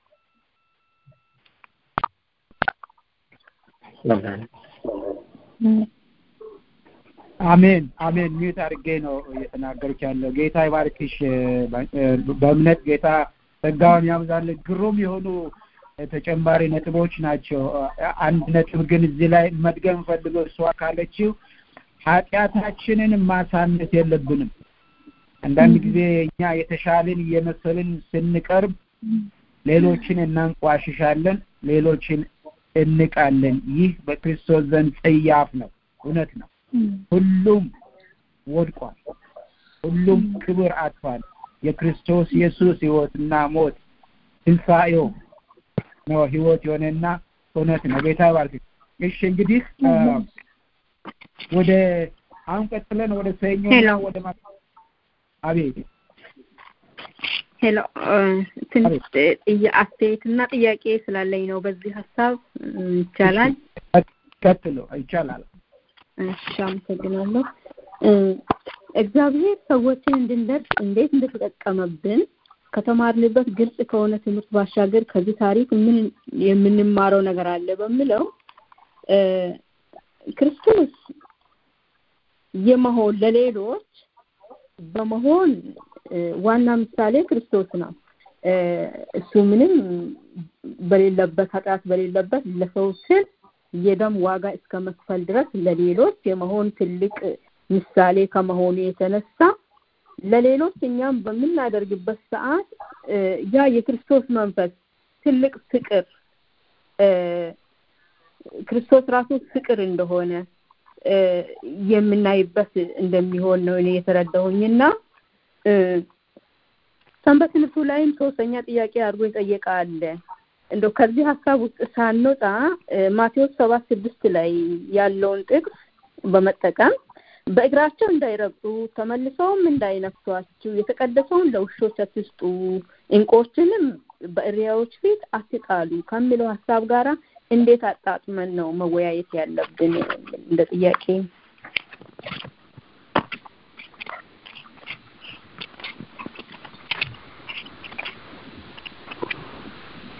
አሜን አሜን ሚዩት አድርጌ ነው እየተናገርች ያለው ጌታ ይባርክሽ በእምነት ጌታ ጸጋውን ያብዛልን ግሩም የሆኑ ተጨማሪ ነጥቦች ናቸው አንድ ነጥብ ግን እዚህ ላይ መድገም ፈልገው እሷ ካለችው ኃጢአታችንን ማሳነስ የለብንም አንዳንድ ጊዜ እኛ የተሻልን እየመሰልን ስንቀርብ ሌሎችን እናንቋሽሻለን ሌሎችን እንቃለን ይህ በክርስቶስ ዘንድ ጽያፍ ነው እውነት ነው ሁሉም ወድቋል ሁሉም ክብር አጥቷል የክርስቶስ ኢየሱስ ህይወትና ሞት ትንሣኤው ነው ህይወት የሆነና እውነት ነው ጌታ ባርክ እሺ እንግዲህ ወደ አሁን ቀጥለን ወደ ሰኞ ወደ አቤት ሄሎ ትንሽ አስተያየትና ጥያቄ ስላለኝ ነው በዚህ ሀሳብ ይቻላል ቀጥሎ ይቻላል እሺ አመሰግናለሁ እግዚአብሔር ሰዎችን እንድንደርስ እንዴት እንደተጠቀመብን ከተማርንበት ግልጽ ከሆነ ትምህርት ባሻገር ከዚህ ታሪክ ምን የምንማረው ነገር አለ በሚለው ክርስቶስ የመሆን ለሌሎች በመሆን ዋና ምሳሌ ክርስቶስ ነው እሱ ምንም በሌለበት ኃጢአት በሌለበት ለሰው ስል የደም ዋጋ እስከ መክፈል ድረስ ለሌሎች የመሆን ትልቅ ምሳሌ ከመሆኑ የተነሳ ለሌሎች እኛም በምናደርግበት ሰዓት ያ የክርስቶስ መንፈስ ትልቅ ፍቅር ክርስቶስ ራሱ ፍቅር እንደሆነ የምናይበት እንደሚሆን ነው እኔ የተረዳሁኝና ሰንበት ትምህርቱ ላይም ሶስተኛ ጥያቄ አድርጎ የጠየቀ አለ እንደው ከዚህ ሀሳብ ውስጥ ሳንወጣ ማቴዎስ ሰባት ስድስት ላይ ያለውን ጥቅስ በመጠቀም በእግራቸው እንዳይረግጡ ተመልሰውም እንዳይነክሷችሁ የተቀደሰውን ለውሾች አትስጡ እንቆችንም በእሪያዎች ፊት አትጣሉ ከሚለው ሀሳብ ጋራ እንዴት አጣጥመን ነው መወያየት ያለብን እንደ ጥያቄ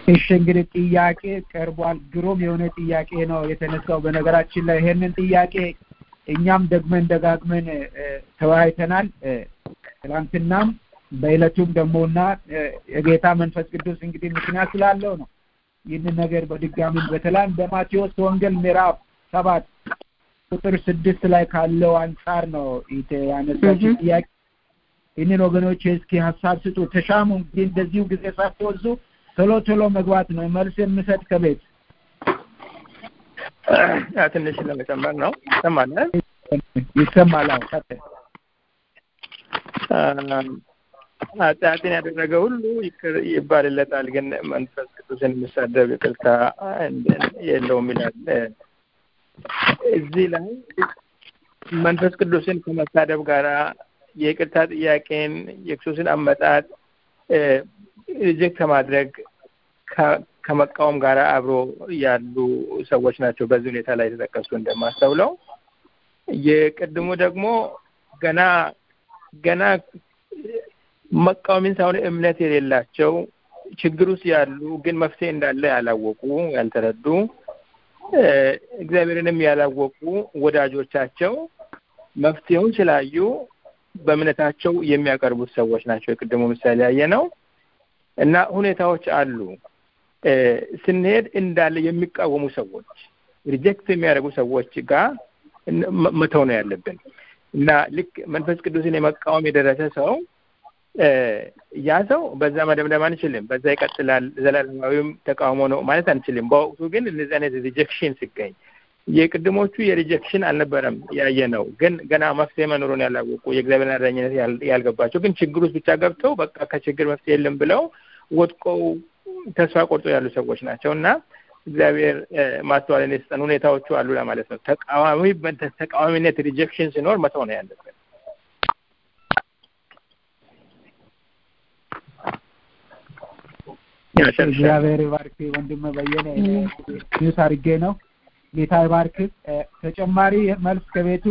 እሺ እንግዲህ ጥያቄ ቀርቧል። ግሩም የሆነ ጥያቄ ነው የተነሳው። በነገራችን ላይ ይሄንን ጥያቄ እኛም ደግመን ደጋግመን ተወያይተናል። ትናንትናም በዕለቱም ደግሞ እና የጌታ መንፈስ ቅዱስ እንግዲህ ምክንያት ስላለው ነው ይህንን ነገር በድጋሚ በተለይም በማቴዎስ ወንጌል ምዕራፍ ሰባት ቁጥር ስድስት ላይ ካለው አንጻር ነው ያነሳችው ጥያቄ። ይህንን ወገኖች እስኪ ሀሳብ ስጡ፣ ተሻሙ። እንግዲህ እንደዚሁ ጊዜ ሳትወዙ ቶሎ ቶሎ መግባት ነው። መልስ የምሰጥ ከቤት ትንሽ ለመጨመር ነው። ይሰማል ይሰማል። አዎ ቀጥል። ኃጢአትን ያደረገ ሁሉ ይቅር ይባልለታል፣ ግን መንፈስ ቅዱስን የሚሳደብ ይቅርታ የለውም ይላል። እዚህ ላይ መንፈስ ቅዱስን ከመሳደብ ጋራ የይቅርታ ጥያቄን የክርስቶስን አመጣጥ ሪጀክት ከማድረግ ከመቃወም ጋር አብሮ ያሉ ሰዎች ናቸው በዚህ ሁኔታ ላይ የተጠቀሱ እንደማስተውለው። የቅድሙ ደግሞ ገና ገና መቃወምን ሳይሆን እምነት የሌላቸው ችግር ውስጥ ያሉ ግን መፍትሄ እንዳለ ያላወቁ ያልተረዱ እግዚአብሔርንም ያላወቁ ወዳጆቻቸው መፍትሄውን ስላዩ በእምነታቸው የሚያቀርቡት ሰዎች ናቸው። የቅድሙ ምሳሌ ያየ ነው እና ሁኔታዎች አሉ። ስንሄድ እንዳለ የሚቃወሙ ሰዎች ሪጀክት የሚያደርጉ ሰዎች ጋር መተው ነው ያለብን እና ልክ መንፈስ ቅዱስን የመቃወም የደረሰ ሰው ያ ሰው በዛ መደምደም አንችልም። በዛ ይቀጥላል ዘላለማዊም ተቃውሞ ነው ማለት አንችልም። በወቅቱ ግን እነዚህ አይነት ሪጀክሽን ሲገኝ የቅድሞቹ የሪጀክሽን አልነበረም ያየ ነው። ግን ገና መፍትሄ መኖሩን ያላወቁ የእግዚአብሔር አዳኝነት ያልገባቸው ግን ችግር ውስጥ ብቻ ገብተው በቃ ከችግር መፍትሄ የለም ብለው ወድቀው ተስፋ ቆርጦ ያሉ ሰዎች ናቸው እና እግዚአብሔር ማስተዋልን የሰጠን ሁኔታዎቹ አሉ ለማለት ነው። ተቃዋሚ ተቃዋሚነት ሪጀክሽን ሲኖር መተው ነው ያለብን። እግዚአብሔር ባርክ ወንድም በየነ ኒውስ አድርጌ ነው። ጌታ ይባርክ። ተጨማሪ መልስ ከቤቱ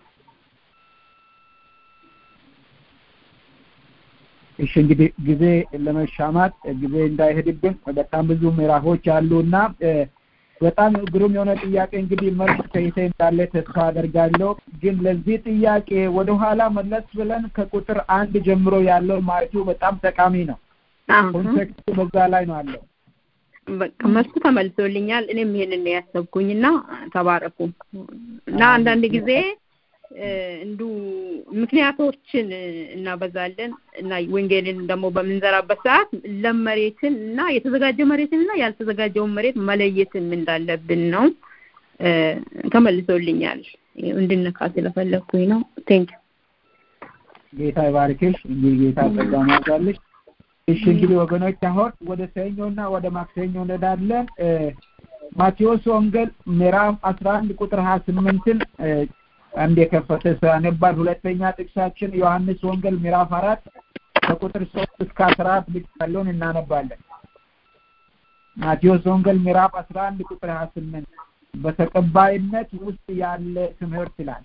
እሺ እንግዲህ ጊዜ ለመሻማት ጊዜ እንዳይሄድብን በጣም ብዙ ምዕራፎች አሉ እና በጣም ግሩም የሆነ ጥያቄ እንግዲህ መልስ ከይተ እንዳለ ተስፋ አደርጋለሁ። ግን ለዚህ ጥያቄ ወደኋላ መለስ ብለን ከቁጥር አንድ ጀምሮ ያለው ማለቱ በጣም ጠቃሚ ነው። ኮንቴክስቱ በዛ ላይ ነው አለው። በቃ መልሱ ተመልሶልኛል። እኔም ይሄንን ነው ያሰብኩኝና ተባረኩ እና አንዳንድ ጊዜ እንዱ ምክንያቶችን እናበዛለን እና ወንጌልን ደግሞ በምንዘራበት ሰዓት ለም መሬትን እና የተዘጋጀ መሬትን እና ያልተዘጋጀውን መሬት መለየትን እንዳለብን ነው። ተመልሶልኛል። እንድነካ ስለፈለግኩኝ ነው። ቴንክ ጌታ ይባርክሽ። እንግዲህ ጌታ ጸጋ ማዛልሽ። እሺ እንግዲህ ወገኖች አሁን ወደ ሰኞና ወደ ማክሰኞ እንሄዳለን። ማቴዎስ ወንጌል ምዕራፍ አስራ አንድ ቁጥር ሀያ ስምንትን አንድ የከፈተ ሰው ያነባል። ሁለተኛ ጥቅሳችን ዮሐንስ ወንጌል ምዕራፍ አራት ከቁጥር ሶስት እስከ አስራ አራት ብቻ ያለውን እናነባለን። ማቴዎስ ወንጌል ምዕራፍ አስራ አንድ ቁጥር ሀያ ስምንት በተቀባይነት ውስጥ ያለ ትምህርት ይላል።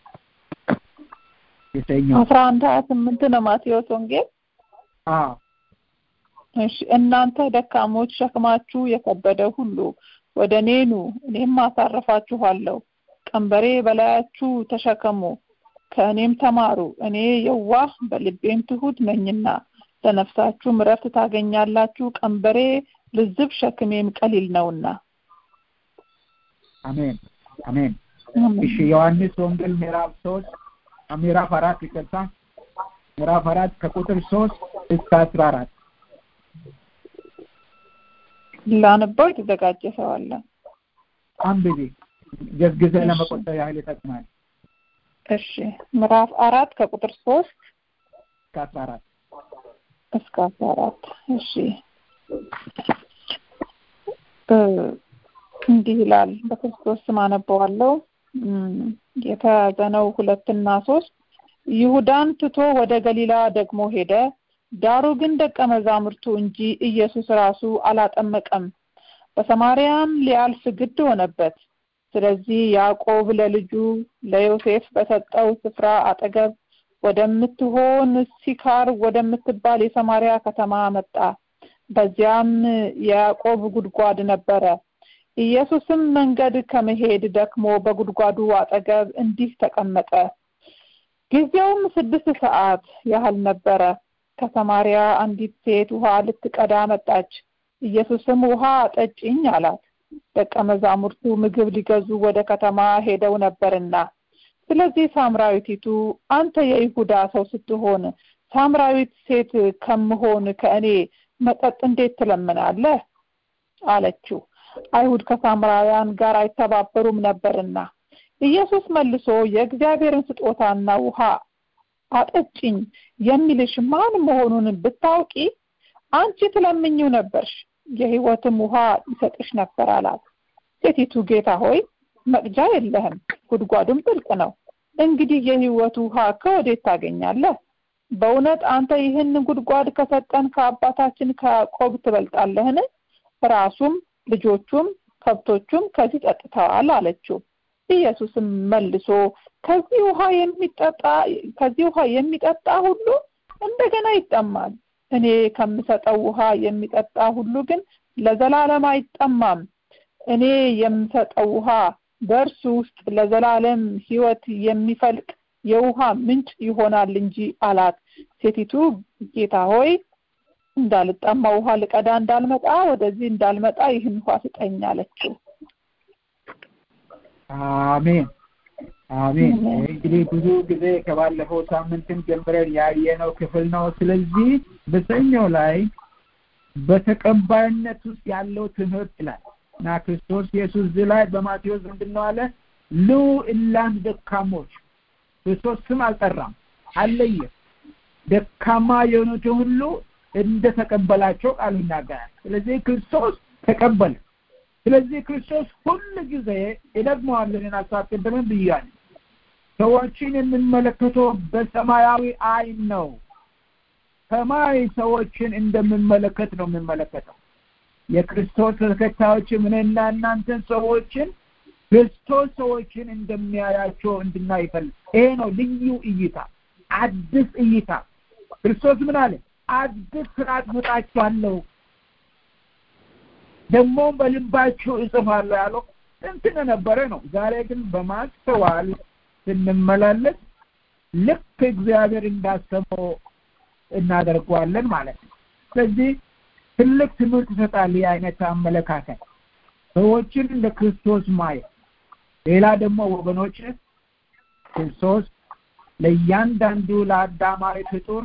የሰኞ አስራ አንድ ሀያ ስምንት ነው ማቴዎስ ወንጌል። አዎ እሺ እናንተ ደካሞች ሸክማችሁ የከበደ ሁሉ ወደ እኔ ኑ እኔም አሳርፋችኋለሁ። ቀንበሬ በላያችሁ ተሸከሙ ከእኔም ተማሩ እኔ የዋህ በልቤም ትሁት ነኝና ለነፍሳችሁም እረፍት ታገኛላችሁ። ቀንበሬ ልዝብ ሸክሜም ቀሊል ነውና። አሜን አሜን። እሺ ዮሐንስ ወንጌል ምዕራፍ ሶስት ምዕራፍ አራት ይቅርታ ምዕራፍ አራት ከቁጥር ሶስት እስከ አስራ አራት ላነበው የተዘጋጀ ሰው አለ። አንብቢ ጊዜ ለመቆጠብ ያህል ይጠቅማል። እሺ ምዕራፍ አራት ከቁጥር ሶስት እስከ አስራ አራት እስከ አስራ አራት እሺ እንዲህ ይላል። በክርስቶስ ስም አነበዋለሁ። የተያዘ ነው ሁለትና ሶስት ይሁዳን ትቶ ወደ ገሊላ ደግሞ ሄደ። ዳሩ ግን ደቀ መዛሙርቱ እንጂ ኢየሱስ ራሱ አላጠመቀም። በሰማርያም ሊያልፍ ግድ ሆነበት። ስለዚህ ያዕቆብ ለልጁ ለዮሴፍ በሰጠው ስፍራ አጠገብ ወደምትሆን ሲካር ወደምትባል የሰማርያ ከተማ መጣ። በዚያም የያዕቆብ ጉድጓድ ነበረ። ኢየሱስም መንገድ ከመሄድ ደክሞ በጉድጓዱ አጠገብ እንዲህ ተቀመጠ። ጊዜውም ስድስት ሰዓት ያህል ነበረ። ከሰማሪያ አንዲት ሴት ውሃ ልትቀዳ መጣች። ኢየሱስም ውሃ ጠጭኝ አላት። ደቀ መዛሙርቱ ምግብ ሊገዙ ወደ ከተማ ሄደው ነበርና፣ ስለዚህ ሳምራዊቲቱ አንተ የይሁዳ ሰው ስትሆን ሳምራዊት ሴት ከምሆን ከእኔ መጠጥ እንዴት ትለምናለህ? አለችው። አይሁድ ከሳምራውያን ጋር አይተባበሩም ነበርና። ኢየሱስ መልሶ የእግዚአብሔርን ስጦታና ውሃ አጠጭኝ የሚልሽ ማን መሆኑን ብታውቂ አንቺ ትለምኝው ነበርሽ፣ የሕይወትም ውሃ ይሰጥሽ ነበር አላት። ሴቲቱ ጌታ ሆይ መቅጃ የለህም፣ ጉድጓዱም ጥልቅ ነው። እንግዲህ የሕይወት ውሃ ከወዴት ታገኛለህ? በእውነት አንተ ይህን ጉድጓድ ከሰጠን ከአባታችን ከያዕቆብ ትበልጣለህን? ራሱም ልጆቹም ከብቶቹም ከዚህ ጠጥተዋል አለችው። ኢየሱስም መልሶ ከዚህ ውሃ የሚጠጣ ከዚህ ውሃ የሚጠጣ ሁሉ እንደገና ይጠማል። እኔ ከምሰጠው ውሃ የሚጠጣ ሁሉ ግን ለዘላለም አይጠማም። እኔ የምሰጠው ውሃ በእርሱ ውስጥ ለዘላለም ሕይወት የሚፈልቅ የውሃ ምንጭ ይሆናል እንጂ አላት። ሴቲቱ ጌታ ሆይ እንዳልጠማ ውሃ ልቀዳ እንዳልመጣ ወደዚህ እንዳልመጣ ይህን ውሃ ስጠኝ አለችው። አሜን አሜን። እንግዲህ ብዙ ጊዜ ከባለፈው ሳምንትም ጀምረን ያየነው ክፍል ነው። ስለዚህ በሰኞ ላይ በተቀባይነት ውስጥ ያለው ትምህርት ይላል እና ክርስቶስ ኢየሱስ እዚህ ላይ በማቴዎስ ምንድን ነው አለ? ሉ እላን ደካሞች ክርስቶስ ስም አልጠራም፣ አለየም። ደካማ የሆኑትን ሁሉ እንደተቀበላቸው ቃሉ ይናገራል። ስለዚህ ክርስቶስ ተቀበለ። ስለዚህ ክርስቶስ ሁል ጊዜ እደግመዋለን ሀሳብ ቅድምም ብያለሁ። ሰዎችን የምንመለከተው በሰማያዊ አይን ነው። ሰማይ ሰዎችን እንደምንመለከት ነው የምንመለከተው። የክርስቶስ ተከታዮችም እኔና እናንተን ሰዎችን ክርስቶስ ሰዎችን እንደሚያያቸው እንድናይ ይፈልግ። ይሄ ነው ልዩ እይታ፣ አዲስ እይታ። ክርስቶስ ምን አለ? አዲስ ስርዓት እሰጣችኋለሁ ደግሞም በልባችሁ እጽፋለሁ ያለው እንትን ነበረ ነው። ዛሬ ግን በማስተዋል ስንመላለስ ልክ እግዚአብሔር እንዳሰበው እናደርገዋለን ማለት ነው። ስለዚህ ትልቅ ትምህርት ይሰጣል ይህ አይነት አመለካከት ሰዎችን ለክርስቶስ ማየት። ሌላ ደግሞ ወገኖች ክርስቶስ ለእያንዳንዱ ለአዳማዊ ፍጡር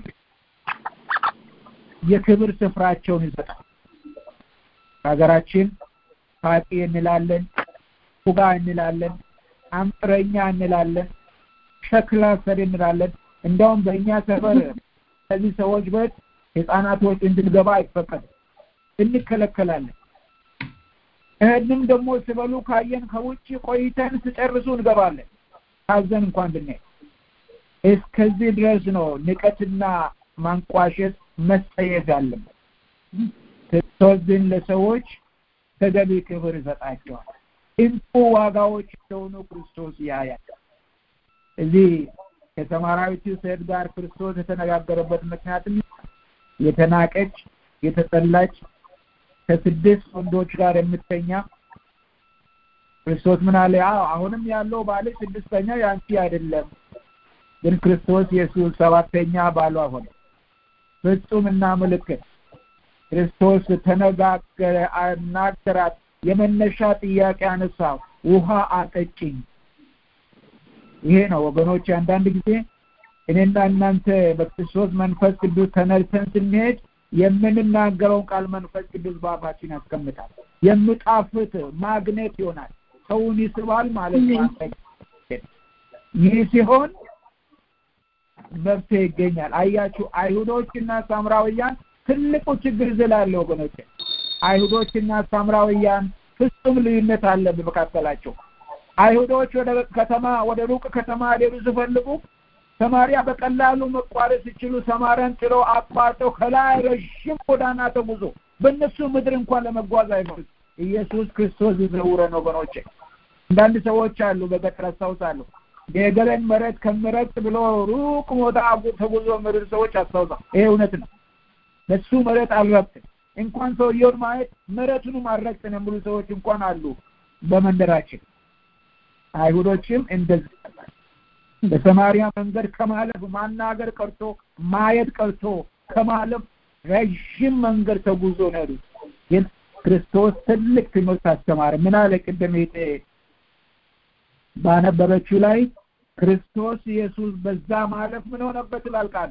የክብር ስፍራቸውን ይሰጣል። ሀገራችን ፋቂ እንላለን፣ ፉጋ እንላለን፣ አምጥረኛ እንላለን፣ ሸክላ ሰሪ እንላለን። እንዲያውም በእኛ ሰፈር ከዚህ ሰዎች በት ህፃናቶች እንድንገባ አይፈቀድም፣ እንከለከላለን። እህንም ደግሞ ሲበሉ ካየን ከውጭ ቆይተን ስጨርሱ እንገባለን፣ ታዘን እንኳን ብናይ። እስከዚህ ድረስ ነው ንቀትና ማንቋሸት መጸየፍ ያለበት። ክርስቶስ ግን ለሰዎች ተገቢ ክብር ይሰጣቸዋል። እንቁ ዋጋዎች እንደሆኑ ክርስቶስ ያያል። እዚህ ከሰማራዊቱ ሴት ጋር ክርስቶስ የተነጋገረበት ምክንያትም የተናቀች የተጠላች ከስድስት ወንዶች ጋር የምተኛ ክርስቶስ ምን አለ? አዎ አሁንም ያለው ባለ ስድስተኛ ያንቺ አይደለም፣ ግን ክርስቶስ ኢየሱስ ሰባተኛ ባሏ ሆነ። ፍጹምና ምልክት ክርስቶስ ተነጋገረ፣ አናገራት። የመነሻ ጥያቄ አነሳው፣ ውሃ አጠጭኝ። ይሄ ነው ወገኖች። አንዳንድ ጊዜ እኔና እናንተ በክርስቶስ መንፈስ ቅዱስ ተነድተን ስንሄድ የምንናገረውን ቃል መንፈስ ቅዱስ በአፋችን ያስቀምጣል። የሚጣፍጥ ማግኔት ይሆናል፣ ሰውን ይስባል ማለት ነው። ይህ ሲሆን መፍትሄ ይገኛል። አያችሁ አይሁዶችና ሳምራውያን ትልቁ ችግር ዝላለ ወገኖች አይሁዶችና ሳምራውያን ፍጹም ልዩነት አለ በመካከላቸው አይሁዶች ወደ ከተማ ወደ ሩቅ ከተማ ሊሄዱ ሲፈልጉ ሰማሪያ በቀላሉ መቋረጥ ሲችሉ ሰማሪያን ጥለው አቋርጠው ከላይ ረዥም ጎዳና ተጉዞ በእነሱ ምድር እንኳን ለመጓዝ አይፈልግ ኢየሱስ ክርስቶስ ይዘውረን ወገኖቼ አንዳንድ ሰዎች አሉ በገጠር አስታውሳለሁ የገለን መሬት ከምረጥ ብሎ ሩቅ ቦታ ተጉዞ ምድር ሰዎች አስታውሳ ይሄ እውነት ነው በሱ መሬት አልረብትም እንኳን ሰውየውን ማየት ምሕረቱንም አልረግጥን የሚሉ ሰዎች እንኳን አሉ በመንደራችን። አይሁዶችም እንደዚህ በሰማሪያ መንገድ ከማለፍ ማናገር ቀርቶ ማየት ቀርቶ ከማለፍ ረዥም መንገድ ተጉዞ ነው ያሉት። ግን ክርስቶስ ትልቅ ትምህርት አስተማረ። ምን አለ? ቅድም ባነበበችው ላይ ክርስቶስ ኢየሱስ በዛ ማለፍ ምን ሆነበት ይላል ቃሉ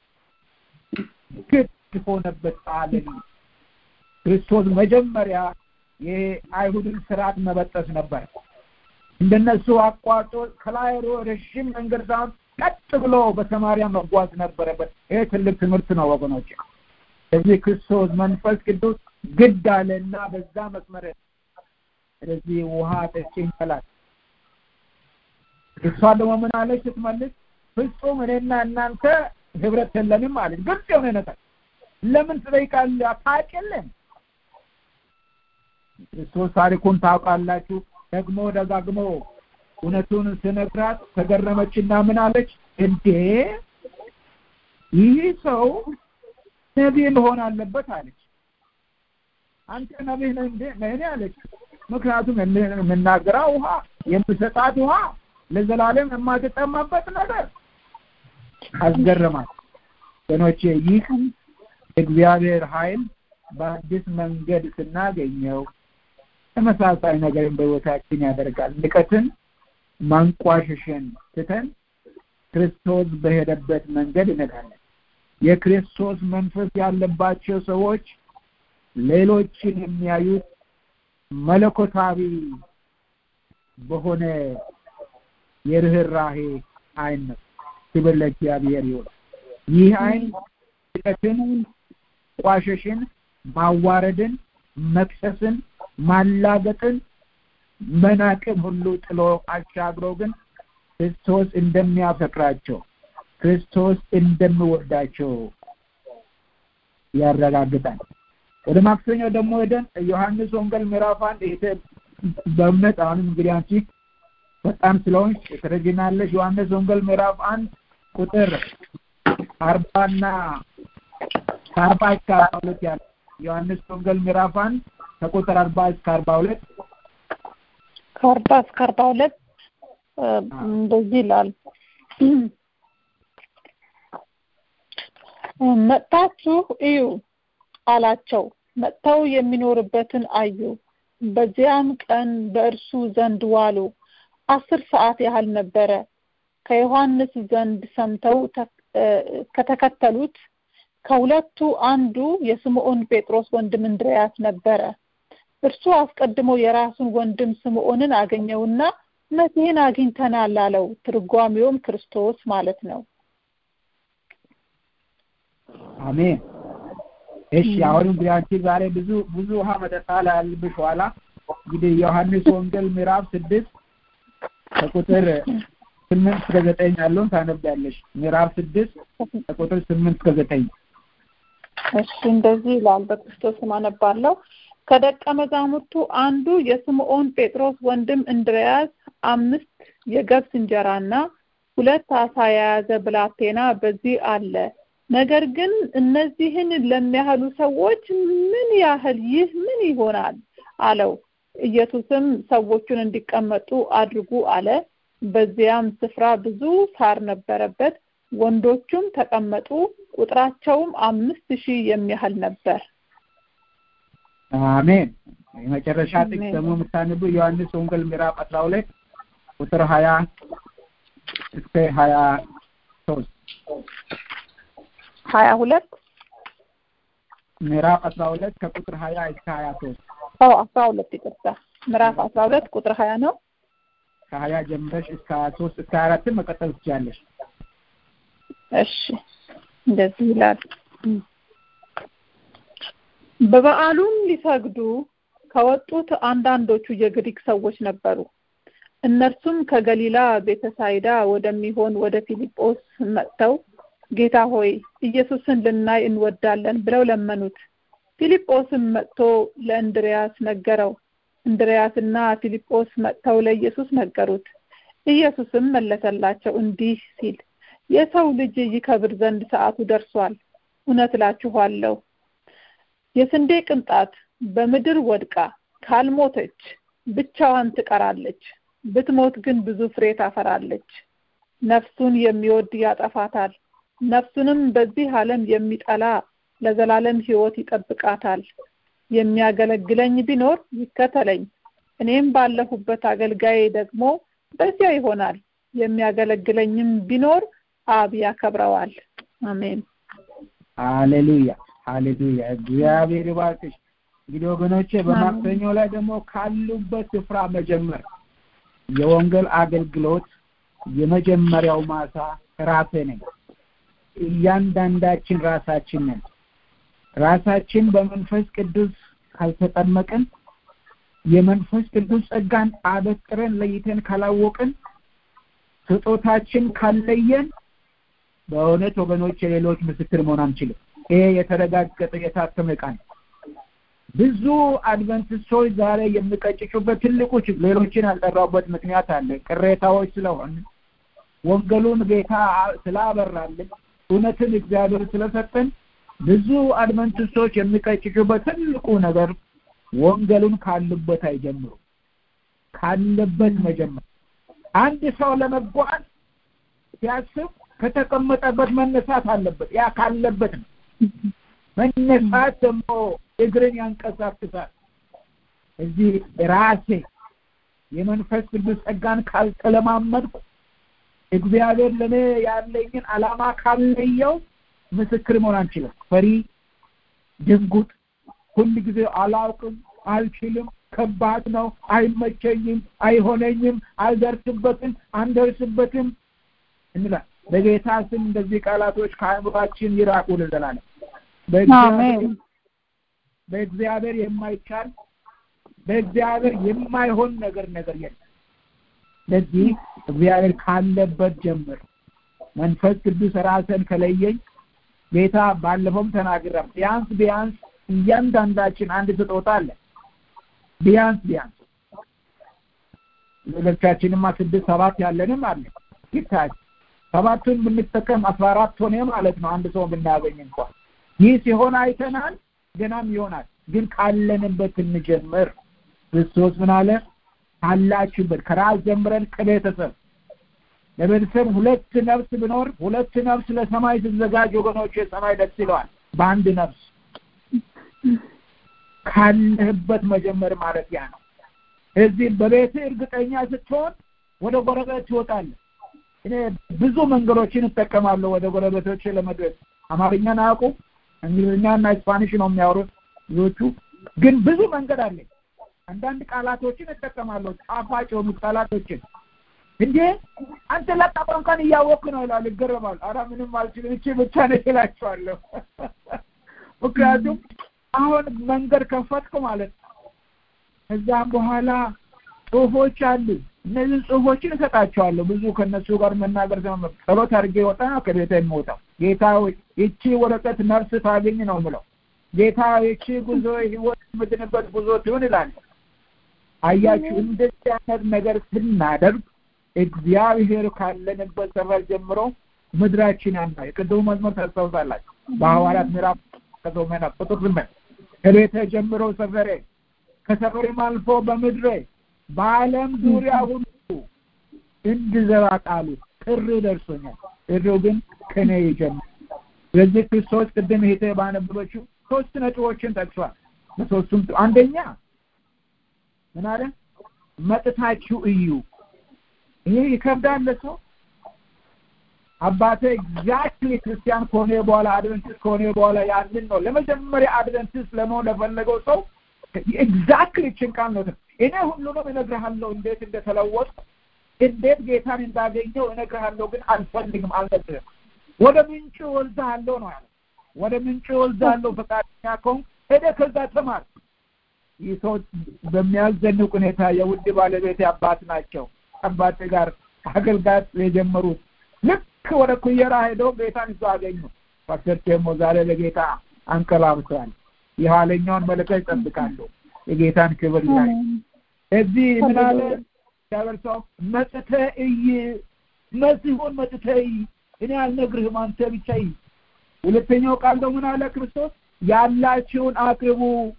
ግድ ሆነበት አለ። ክርስቶስ መጀመሪያ የአይሁድን ስርዓት መበጠስ ነበር። እንደነሱ አቋርጦ ከላይ ረዥም መንገድ ሳይሆን ቀጥ ብሎ በሰማሪያ መጓዝ ነበረበት። ይሄ ትልቅ ትምህርት ነው ወገኖች። ስለዚህ ክርስቶስ መንፈስ ቅዱስ ግድ አለና በዛ መስመር ስለዚህ ውሃ ጠጪኝ አላት። እሷ ደግሞ ምን አለች ስትመልስ? ፍጹም እኔና እናንተ ህብረት የለንም አለች። ግልጽ የሆነ ነገር ለምን ትጠይቃለህ? አታውቅልም። ክርስቶስ ታሪኩን ታውቃላችሁ። ደግሞ ደጋግሞ እውነቱን ስነግራት ተገረመችና ምን አለች? እንዴ ይህ ሰው ነቢይ መሆን አለበት አለች። አንተ ነቢይ ነህ እንዴ ነህ አለች። ምክንያቱም የምናገረው ውሃ የምሰጣት ውሃ ለዘላለም የማትጠማበት ነገር አስገረማት። ወገኖቼ ይህ እግዚአብሔር ኃይል በአዲስ መንገድ ስናገኘው ተመሳሳይ ነገርን በህይወታችን ያደርጋል። ንቀትን፣ ማንቋሸሽን ትተን ክርስቶስ በሄደበት መንገድ እንሄዳለን። የክርስቶስ መንፈስ ያለባቸው ሰዎች ሌሎችን የሚያዩት መለኮታዊ በሆነ የርህራሄ አይን ነው። ክብር ለእግዚአብሔር ይሁን። ይህ አይን ንቀትን፣ ቋሸሽን፣ ማዋረድን፣ መክሰስን፣ ማላገጥን፣ መናቅን ሁሉ ጥሎ አሻግሮ ግን ክርስቶስ እንደሚያፈቅራቸው ክርስቶስ እንደሚወዳቸው ያረጋግጣል። ወደ ማክሰኞ ደግሞ ሄደን ዮሐንስ ወንጌል ምዕራፍ አንድ ይሄ በእምነት አሁንም እንግዲህ አንቺ በጣም ስለሆንሽ ትረጂናለሽ። ዮሐንስ ወንጌል ምዕራፍ አንድ ቁጥር አርባና ከአርባ እስከ አርባ ሁለት ያለ ዮሐንስ ወንጌል ምዕራፍ አንድ ከቁጥር አርባ እስከ አርባ ሁለት ከአርባ እስከ አርባ ሁለት እንደዚህ ይላል። መጥታችሁ እዩ አላቸው። መጥተው የሚኖርበትን አዩ። በዚያም ቀን በእርሱ ዘንድ ዋሉ። አስር ሰዓት ያህል ነበረ። ከዮሐንስ ዘንድ ሰምተው ከተከተሉት ከሁለቱ አንዱ የስምዖን ጴጥሮስ ወንድም እንድርያስ ነበረ። እርሱ አስቀድሞ የራሱን ወንድም ስምዖንን አገኘውና መሲህን አግኝተናል አለው። ትርጓሜውም ክርስቶስ ማለት ነው። አሜን። እሺ አሁን እንግዲህ አንቺ ዛሬ ብዙ ብዙ ውሃ መጠጣት ያለብሽ ኋላ እንግዲህ ዮሐንስ ወንጌል ምዕራፍ ስድስት ከቁጥር ስምንት እስከ ዘጠኝ ያለውን ታነቢያለሽ። ምዕራፍ ስድስት ከቁጥር ስምንት እስከ ዘጠኝ እሺ እንደዚህ ይላል። በክርስቶስ ስም አነባለሁ። ከደቀ መዛሙርቱ አንዱ የስምዖን ጴጥሮስ ወንድም እንድርያስ አምስት የገብስ እንጀራና ሁለት አሳ የያዘ ብላቴና በዚህ አለ። ነገር ግን እነዚህን ለሚያህሉ ሰዎች ምን ያህል ይህ ምን ይሆናል አለው። ኢየሱስም ሰዎቹን እንዲቀመጡ አድርጉ አለ። በዚያም ስፍራ ብዙ ሳር ነበረበት። ወንዶቹም ተቀመጡ። ቁጥራቸውም አምስት ሺህ የሚያህል ነበር። አሜን። የመጨረሻ ጥቅስ ደግሞ የምታነቡ ዮሐንስ ወንጌል ምዕራፍ አስራ ሁለት ቁጥር ሀያ እስከ ሀያ ሶስት ሀያ ሁለት ምዕራፍ አስራ ሁለት ከቁጥር ሀያ እስከ ሀያ ሶስት አዎ አስራ ሁለት ይቅርታ ምዕራፍ አስራ ሁለት ቁጥር ሀያ ነው ከሀያ ጀምረሽ እስከ ሀያ ሶስት እስከ ሀያ አራትን መቀጠል ትችላለሽ እሺ እንደዚህ ይላል በበዓሉም ሊሰግዱ ከወጡት አንዳንዶቹ የግሪክ ሰዎች ነበሩ እነርሱም ከገሊላ ቤተሳይዳ ወደሚሆን ወደ ፊልጶስ መጥተው ጌታ ሆይ ኢየሱስን ልናይ እንወዳለን ብለው ለመኑት ፊልጶስም መጥቶ ለእንድሪያስ ነገረው እንድሪያስና ፊልጶስ መጥተው ለኢየሱስ ነገሩት ኢየሱስም መለሰላቸው እንዲህ ሲል የሰው ልጅ ይከብር ዘንድ ሰዓቱ ደርሷል እውነት እላችኋለሁ የስንዴ ቅንጣት በምድር ወድቃ ካልሞተች ብቻዋን ትቀራለች ብትሞት ግን ብዙ ፍሬ ታፈራለች ነፍሱን የሚወድ ያጠፋታል ነፍሱንም በዚህ ዓለም የሚጠላ ለዘላለም ህይወት ይጠብቃታል የሚያገለግለኝ ቢኖር ይከተለኝ እኔም ባለሁበት አገልጋዬ ደግሞ በዚያ ይሆናል የሚያገለግለኝም ቢኖር አብ ያከብረዋል አሜን ሃሌሉያ ሃሌሉያ እግዚአብሔር ይባርክሽ እንግዲህ ወገኖቼ በማክሰኞ ላይ ደግሞ ካሉበት ስፍራ መጀመር የወንጌል አገልግሎት የመጀመሪያው ማሳ ራሴ ነኝ እያንዳንዳችን ራሳችን ነን ራሳችን በመንፈስ ቅዱስ ካልተጠመቅን የመንፈስ ቅዱስ ጸጋን አበጥረን ለይተን ካላወቅን ስጦታችን ካለየን በእውነት ወገኖች የሌሎች ምስክር መሆን አንችልም ይሄ የተረጋገጠ የታተመ ቃል ብዙ አድቨንቲስቶች ዛሬ የሚቀጭጩበት ትልቁ ሌሎችን ያልጠራበት ምክንያት አለ ቅሬታዎች ስለሆን ወንጌሉን ጌታ ስላበራልን እውነትን እግዚአብሔር ስለሰጠን ብዙ አድቨንቲስቶች የሚቀጭጩበት ትልቁ ነገር ወንጌሉን ካሉበት አይጀምሩ ካለበት መጀመር አንድ ሰው ለመጓዝ ሲያስብ ከተቀመጠበት መነሳት አለበት ያ ካለበት ነው መነሳት ደግሞ እግርን ያንቀሳቅሳል እዚህ ራሴ የመንፈስ ቅዱስ ጸጋን ካልተለማመድኩ እግዚአብሔር ለእኔ ያለኝን አላማ ካለየው ምስክር መሆን አንችልም ፈሪ ድንጉጥ ሁል ጊዜ አላውቅም አልችልም ከባድ ነው አይመቸኝም አይሆነኝም አልደርስበትም አንደርስበትም እንላል በጌታ ስም እንደዚህ ቃላቶች ከአእምሯችን ይራቁ ልዘላለም በእግዚአብሔር የማይቻል በእግዚአብሔር የማይሆን ነገር ነገር የለም ስለዚህ እግዚአብሔር ካለበት ጀምር መንፈስ ቅዱስ ራስን ከለየኝ ጌታ ባለፈውም ተናግራ ቢያንስ ቢያንስ እያንዳንዳችን አንድ ስጦታ አለ ቢያንስ ቢያንስ ሌሎቻችንማ ስድስት ሰባት ያለንም አለ ይታይ ሰባቱን ብንጠቀም አስራ አራት ሆነ ማለት ነው አንድ ሰው ብናገኝ እንኳን ይህ ሲሆን አይተናል ገናም ይሆናል ግን ካለንበት እንጀምር ክርስቶስ ምን አለ ካላችሁበት ከራስ ጀምረን ከቤተሰብ ለቤተሰብ ሁለት ነፍስ ብኖር ሁለት ነፍስ ለሰማይ ስትዘጋጅ ወገኖች የሰማይ ደስ ይለዋል በአንድ ነፍስ ካለህበት መጀመር ማለት ያ ነው እዚህ በቤት እርግጠኛ ስትሆን ወደ ጎረቤት ትወጣለህ እኔ ብዙ መንገዶችን እጠቀማለሁ ወደ ጎረቤቶች ለመድረስ አማርኛን አያውቁም እንግሊዝኛና ስፓኒሽ ነው የሚያወሩት ብዙዎቹ ግን ብዙ መንገድ አለኝ አንዳንድ ቃላቶችን እጠቀማለሁ ጣፋጭ የሆኑ ቃላቶችን እንዴ አንተ ለቃ ቋንቋን እያወቅ ነው ይላል ይገረማል አራ ምንም አልችልም እቺ ብቻ ነው ይላቸዋለሁ ምክንያቱም አሁን መንገድ ከፈትኩ ማለት ከዛም በኋላ ጽሁፎች አሉ እነዚህ ጽሁፎችን እሰጣቸዋለሁ ብዙ ከነሱ ጋር መናገር ዘመ ጸሎት አድርጌ ወጣ ከቤተ የምወጣው ጌታ ይቺ ወረቀት ነፍስ ታገኝ ነው ምለው ጌታ ይቺ ጉዞ ህይወት የምድንበት ጉዞ ትሆን ይላል አያችሁ እንደዚህ አይነት ነገር ስናደርግ እግዚአብሔር ካለንበት ሰፈር ጀምሮ ምድራችን ያና የቅድሙ መዝሙር ታስታውሳላችሁ በሐዋርያት ምዕራፍ ከዘመና ቁጥር ስምንት ከቤተ ጀምሮ ሰፈሬ ከሰፈሬም አልፎ በምድሬ በዓለም ዙሪያ ሁሉ እንድዘራ ቃሉ ጥሪ ደርሶኛል ጥሪው ግን ከኔ ይጀምር ስለዚህ ክርስቶስ ቅድም ሄተ ባነበበችው ሶስት ነጥቦችን ጠቅሷል በሶስቱም አንደኛ ምን አለ መጥታችሁ እዩ ይሄ ይከብዳል ለሰው አባቴ ኤግዛክትሊ ክርስቲያን ከሆነ በኋላ አድቨንቲስት ከሆነ በኋላ ያንን ነው ለመጀመሪያ አድቨንቲስት ለመሆን ለፈለገው ሰው ኤግዛክትሊ ችንቃል ነው እኔ ሁሉንም እነግርሃለሁ እንዴት እንደተለወጥኩ እንዴት ጌታን እንዳገኘው እነግርሃለሁ ግን አልፈልግም አልነግርህም ወደ ምንጭ ወልዳለሁ ነው ያለ ወደ ምንጭ ወልዳለሁ ፈቃደኛ ከሆን ሄደ ከዛ ተማር ይህ ሰው በሚያዘንቅ ሁኔታ የውድ ባለቤት አባት ናቸው አባት ጋር አገልጋት የጀመሩት ልክ ወደ ኩየራ ሄደው ጌታን እዛ አገኙ ፓስተር ቴሞ ዛሬ ለጌታ አንቀላብተዋል የኋለኛውን መለከት ይጠብቃሉ የጌታን ክብር ላይ እዚህ ምን አለ እግዚአብሔር ሰው መጥተ እይ መሲሆን መጥተ እይ እኔ አልነግርህም አንተ ብቻ እይ ሁለተኛው ቃል ደግሞ ምን አለ ክርስቶስ ያላችሁን አቅርቡ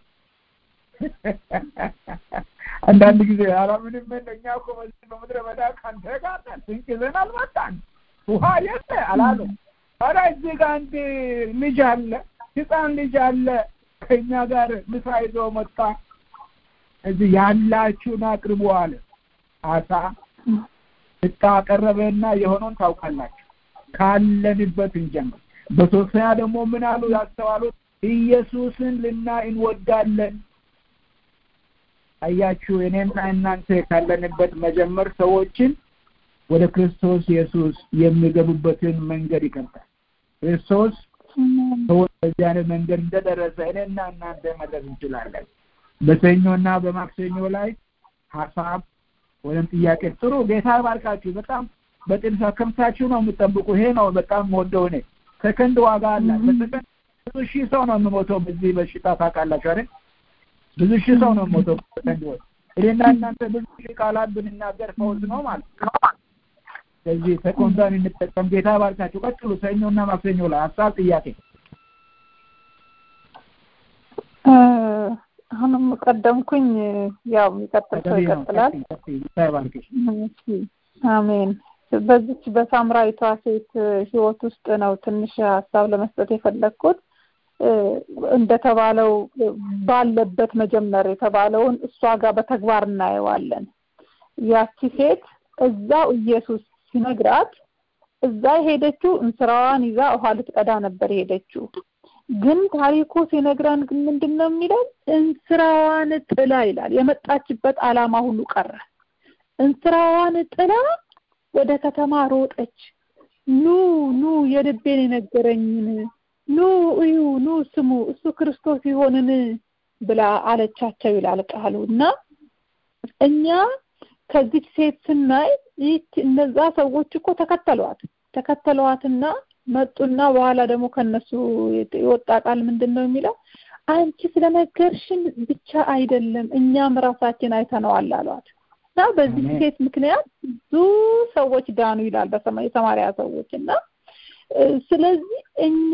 አንዳንድ ጊዜ ኧረ ምንም እኛ እኮ በዚህ በምድረ በዳ ከአንተ ጋር ነን ስንቅ ይዘን አልመጣን ውሃ የለ አላሉ ኧረ እዚህ ጋር አንድ ልጅ አለ ህፃን ልጅ አለ ከእኛ ጋር ምሳ ይዞ መጣ እዚህ ያላችሁን አቅርቡ አለ አሳ ስጣ አቀረበና የሆነውን ታውቃላችሁ ካለንበት እንጀምር በሶስተኛ ደግሞ ምን አሉ ያስተዋሉት ኢየሱስን ልናይ እንወዳለን አያችሁ እኔና እናንተ ካለንበት መጀመር ሰዎችን ወደ ክርስቶስ ኢየሱስ የሚገቡበትን መንገድ ይከፍታል ክርስቶስ ሰዎች በዚህ አይነት መንገድ እንደደረሰ እኔና እናንተ መድረስ እንችላለን በሰኞና በማክሰኞ ላይ ሀሳብ ወይም ጥያቄ ጥሩ ጌታ ባርካችሁ በጣም በጥልሳ ከምታችሁ ነው የምጠብቁ ይሄ ነው በጣም ወደው እኔ ሰከንድ ዋጋ አለ በሰከንድ ብዙ ሺህ ሰው ነው የምሞተው በዚህ በሽታ ታውቃላችሁ አይደል ብዙ ሺህ ሰው ነው የሞተው ሰከንድ ወር እኔና እናንተ ብዙ ሺህ ቃላት ብንናገር ፈውስ ነው ማለት ነው ስለዚህ ሰኮንዳን እንጠቀም ጌታ ባርካችሁ ቀጥሉ ሰኞና ማክሰኞ ላይ ሀሳብ ጥያቄ አሁንም ቀደምኩኝ ያው የሚቀጥል ሰው ይቀጥላል አሜን በዚች በሳምራዊቷ ሴት ህይወት ውስጥ ነው ትንሽ ሀሳብ ለመስጠት የፈለግኩት እንደተባለው ባለበት መጀመር የተባለውን እሷ ጋር በተግባር እናየዋለን ያቺ ሴት እዛው ኢየሱስ ሲነግራት እዛ የሄደችው እንስራዋን ይዛ ውሃ ልትቀዳ ነበር የሄደችው ግን ታሪኩ ሲነግረን ግን ምንድን ነው የሚለው እንስራዋን ጥላ ይላል የመጣችበት አላማ ሁሉ ቀረ እንስራዋን ጥላ ወደ ከተማ ሮጠች ኑ ኑ የልቤን የነገረኝን ኑ እዩ ኑ ስሙ እሱ ክርስቶስ ይሆንን ብላ አለቻቸው ይላል ቃሉ እና እኛ ከዚች ሴት ስናይ ይህች እነዛ ሰዎች እኮ ተከተሏት ተከተሏትና መጡና በኋላ ደግሞ ከነሱ የወጣ ቃል ምንድን ነው የሚለው አንቺ ስለነገርሽን ብቻ አይደለም እኛም ራሳችን አይተነዋል አሏት እና በዚህ ሴት ምክንያት ብዙ ሰዎች ዳኑ ይላል የሰማሪያ ሰዎች እና ስለዚህ እኛ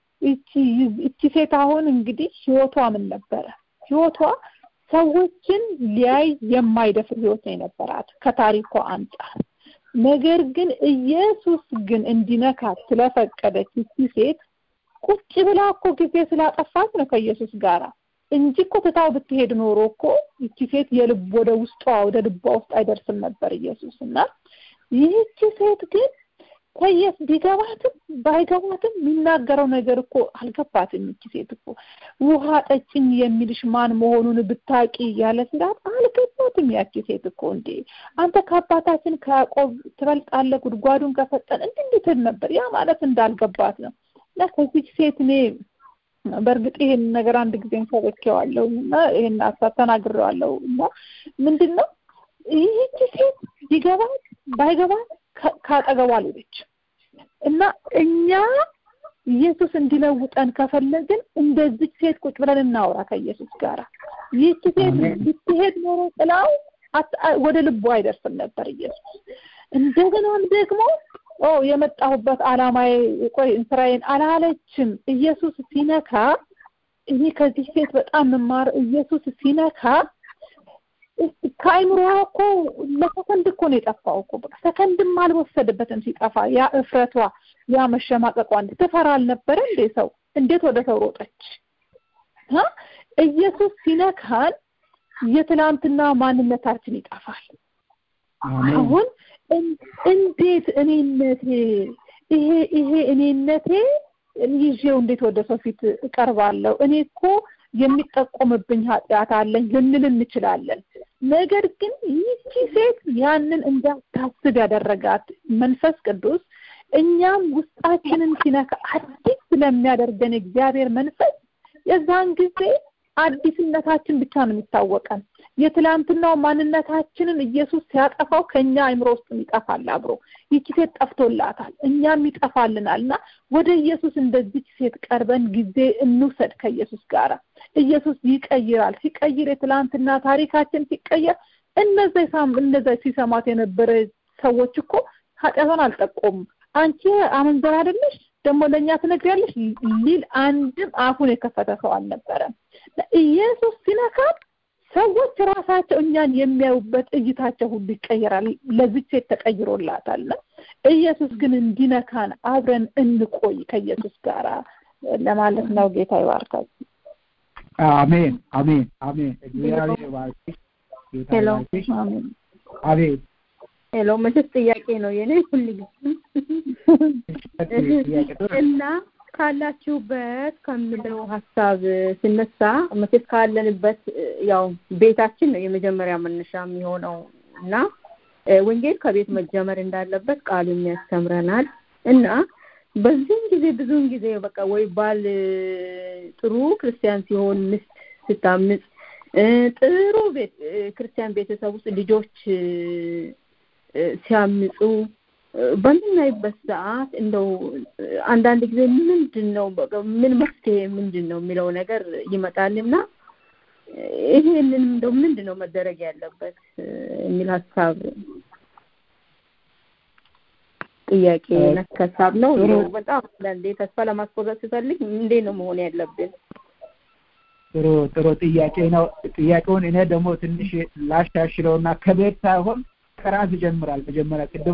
እቺ ሴት አሁን እንግዲህ ህይወቷ ምን ነበረ ህይወቷ ሰዎችን ሊያይ የማይደፍር ህይወት ነው የነበራት ከታሪኳ አንጻር ነገር ግን ኢየሱስ ግን እንዲነካት ስለፈቀደች እቺ ሴት ቁጭ ብላ እኮ ጊዜ ስላጠፋች ነው ከኢየሱስ ጋር እንጂ እኮ ትታው ብትሄድ ኖሮ እኮ ይቺ ሴት የልብ ወደ ውስጧ ወደ ልቧ ውስጥ አይደርስም ነበር ኢየሱስ እና ይህቺ ሴት ግን ከየስ ቢገባትም ባይገባትም የሚናገረው ነገር እኮ አልገባትም ይቺ ሴት እኮ ውሃ ጠጭኝ የሚልሽ ማን መሆኑን ብታቂ ያለ ሲላት አልገባትም ያቺ ሴት እኮ እንዴ አንተ ከአባታችን ከያዕቆብ ትበልጣለህ ጉድጓዱን ከፈጠን እንዲህ እንድትል ነበር ያ ማለት እንዳልገባት ነው እና ከዚች ሴት እኔ በእርግጥ ይሄን ነገር አንድ ጊዜም ሰበኬዋለሁ እና ይሄን ሀሳብ ተናግሬዋለሁ እና ምንድን ነው ይህቺ ሴት ቢገባት ባይገባት ካጠገቧ ሌለች እና እኛ ኢየሱስ እንዲለውጠን ከፈለግን እንደዚች ሴት ቁጭ ብለን እናውራ ከኢየሱስ ጋር ይህች ሴት ብትሄድ ኖሮ ጥላው ወደ ልቡ አይደርስም ነበር ኢየሱስ እንደገናም ደግሞ ኦ የመጣሁበት አላማዬ ቆይ እንስራዬን አላለችም ኢየሱስ ሲነካ እኔ ከዚህ ሴት በጣም መማር ኢየሱስ ሲነካ ከአይምሮዋ እኮ ለሰከንድ እኮ ነው የጠፋው እኮ በቃ ሰከንድም አልወሰደበትም ሲጠፋ ያ እፍረቷ ያ መሸማቀቋ እንደ ትፈራ አልነበረ እንዴ ሰው እንዴት ወደ ሰው ሮጠች ኢየሱስ ሲነካን የትላንትና ማንነታችን ይጠፋል አሁን እንዴት እኔነቴ ይሄ ይሄ እኔነቴ ይዤው እንዴት ወደ ሰው ፊት እቀርባለሁ እኔ እኮ የሚጠቆምብኝ ኃጢአት አለኝ ልንል እንችላለን ነገር ግን ይቺ ሴት ያንን እንዳታስብ ያደረጋት መንፈስ ቅዱስ እኛም ውስጣችንን ሲነካ አዲስ ስለሚያደርገን እግዚአብሔር መንፈስ የዛን ጊዜ አዲስነታችን ብቻ ነው የሚታወቀን የትላንትናው ማንነታችንን ኢየሱስ ሲያጠፋው ከኛ አይምሮ ውስጥ ይጠፋል አብሮ ይቺ ሴት ጠፍቶላታል እኛም ይጠፋልናል እና ወደ ኢየሱስ እንደዚች ሴት ቀርበን ጊዜ እንውሰድ ከኢየሱስ ጋር ኢየሱስ ይቀይራል ሲቀይር የትላንትና ታሪካችን ሲቀየር እነዛ እነዛ ሲሰማት የነበረ ሰዎች እኮ ኃጢአቷን አልጠቆሙም አንቺ አመንዘር አይደለሽ ደግሞ ለእኛ ትነግሪያለሽ ሊል አንድም አፉን የከፈተ ሰው አልነበረም። ኢየሱስ ሲነካም ሰዎች ራሳቸው እኛን የሚያዩበት እይታቸው ሁሉ ይቀየራል። ለዚች ሴት ተቀይሮላታል። ኢየሱስ ግን እንዲነካን አብረን እንቆይ ከኢየሱስ ጋር ለማለት ነው። ጌታ ይባርካችሁ። አሜን አሜን አሜን። እግዚአብሔር ይባርክሽ። ጌታ ሄሎ ይባርክሽ። አቤት ሄሎ መቼስ ጥያቄ ነው የኔ ሁል ጥያቄ ጥሩ እና ካላችሁበት ከምለው ሀሳብ ስነሳ መቼስ ካለንበት ያው ቤታችን ነው የመጀመሪያ መነሻ የሚሆነው እና ወንጌል ከቤት መጀመር እንዳለበት ቃሉም ያስተምረናል እና በዚህም ጊዜ ብዙውን ጊዜ በቃ ወይ ባል ጥሩ ክርስቲያን ሲሆን ሚስት ስታምጽ ጥሩ ቤት ክርስቲያን ቤተሰብ ውስጥ ልጆች ሲያምጹ በምናይበት ሰዓት እንደው አንዳንድ ጊዜ ምንድን ነው ምን መፍትሄ ምንድን ነው የሚለው ነገር ይመጣልና ይሄንን እንደው ምንድን ነው መደረግ ያለበት የሚል ሀሳብ ጥያቄ ነክ ሀሳብ ነው። እንደው በጣም አንዳንዴ ተስፋ ለማስቆረጥ ስፈልግ እንዴት ነው መሆን ያለብን? ጥሩ ጥሩ ጥያቄ ነው። ጥያቄውን እኔ ደግሞ ትንሽ ላሻሽለውና ከቤት ሳይሆን ከራስ ይጀምራል። መጀመሪያ ቅድሙ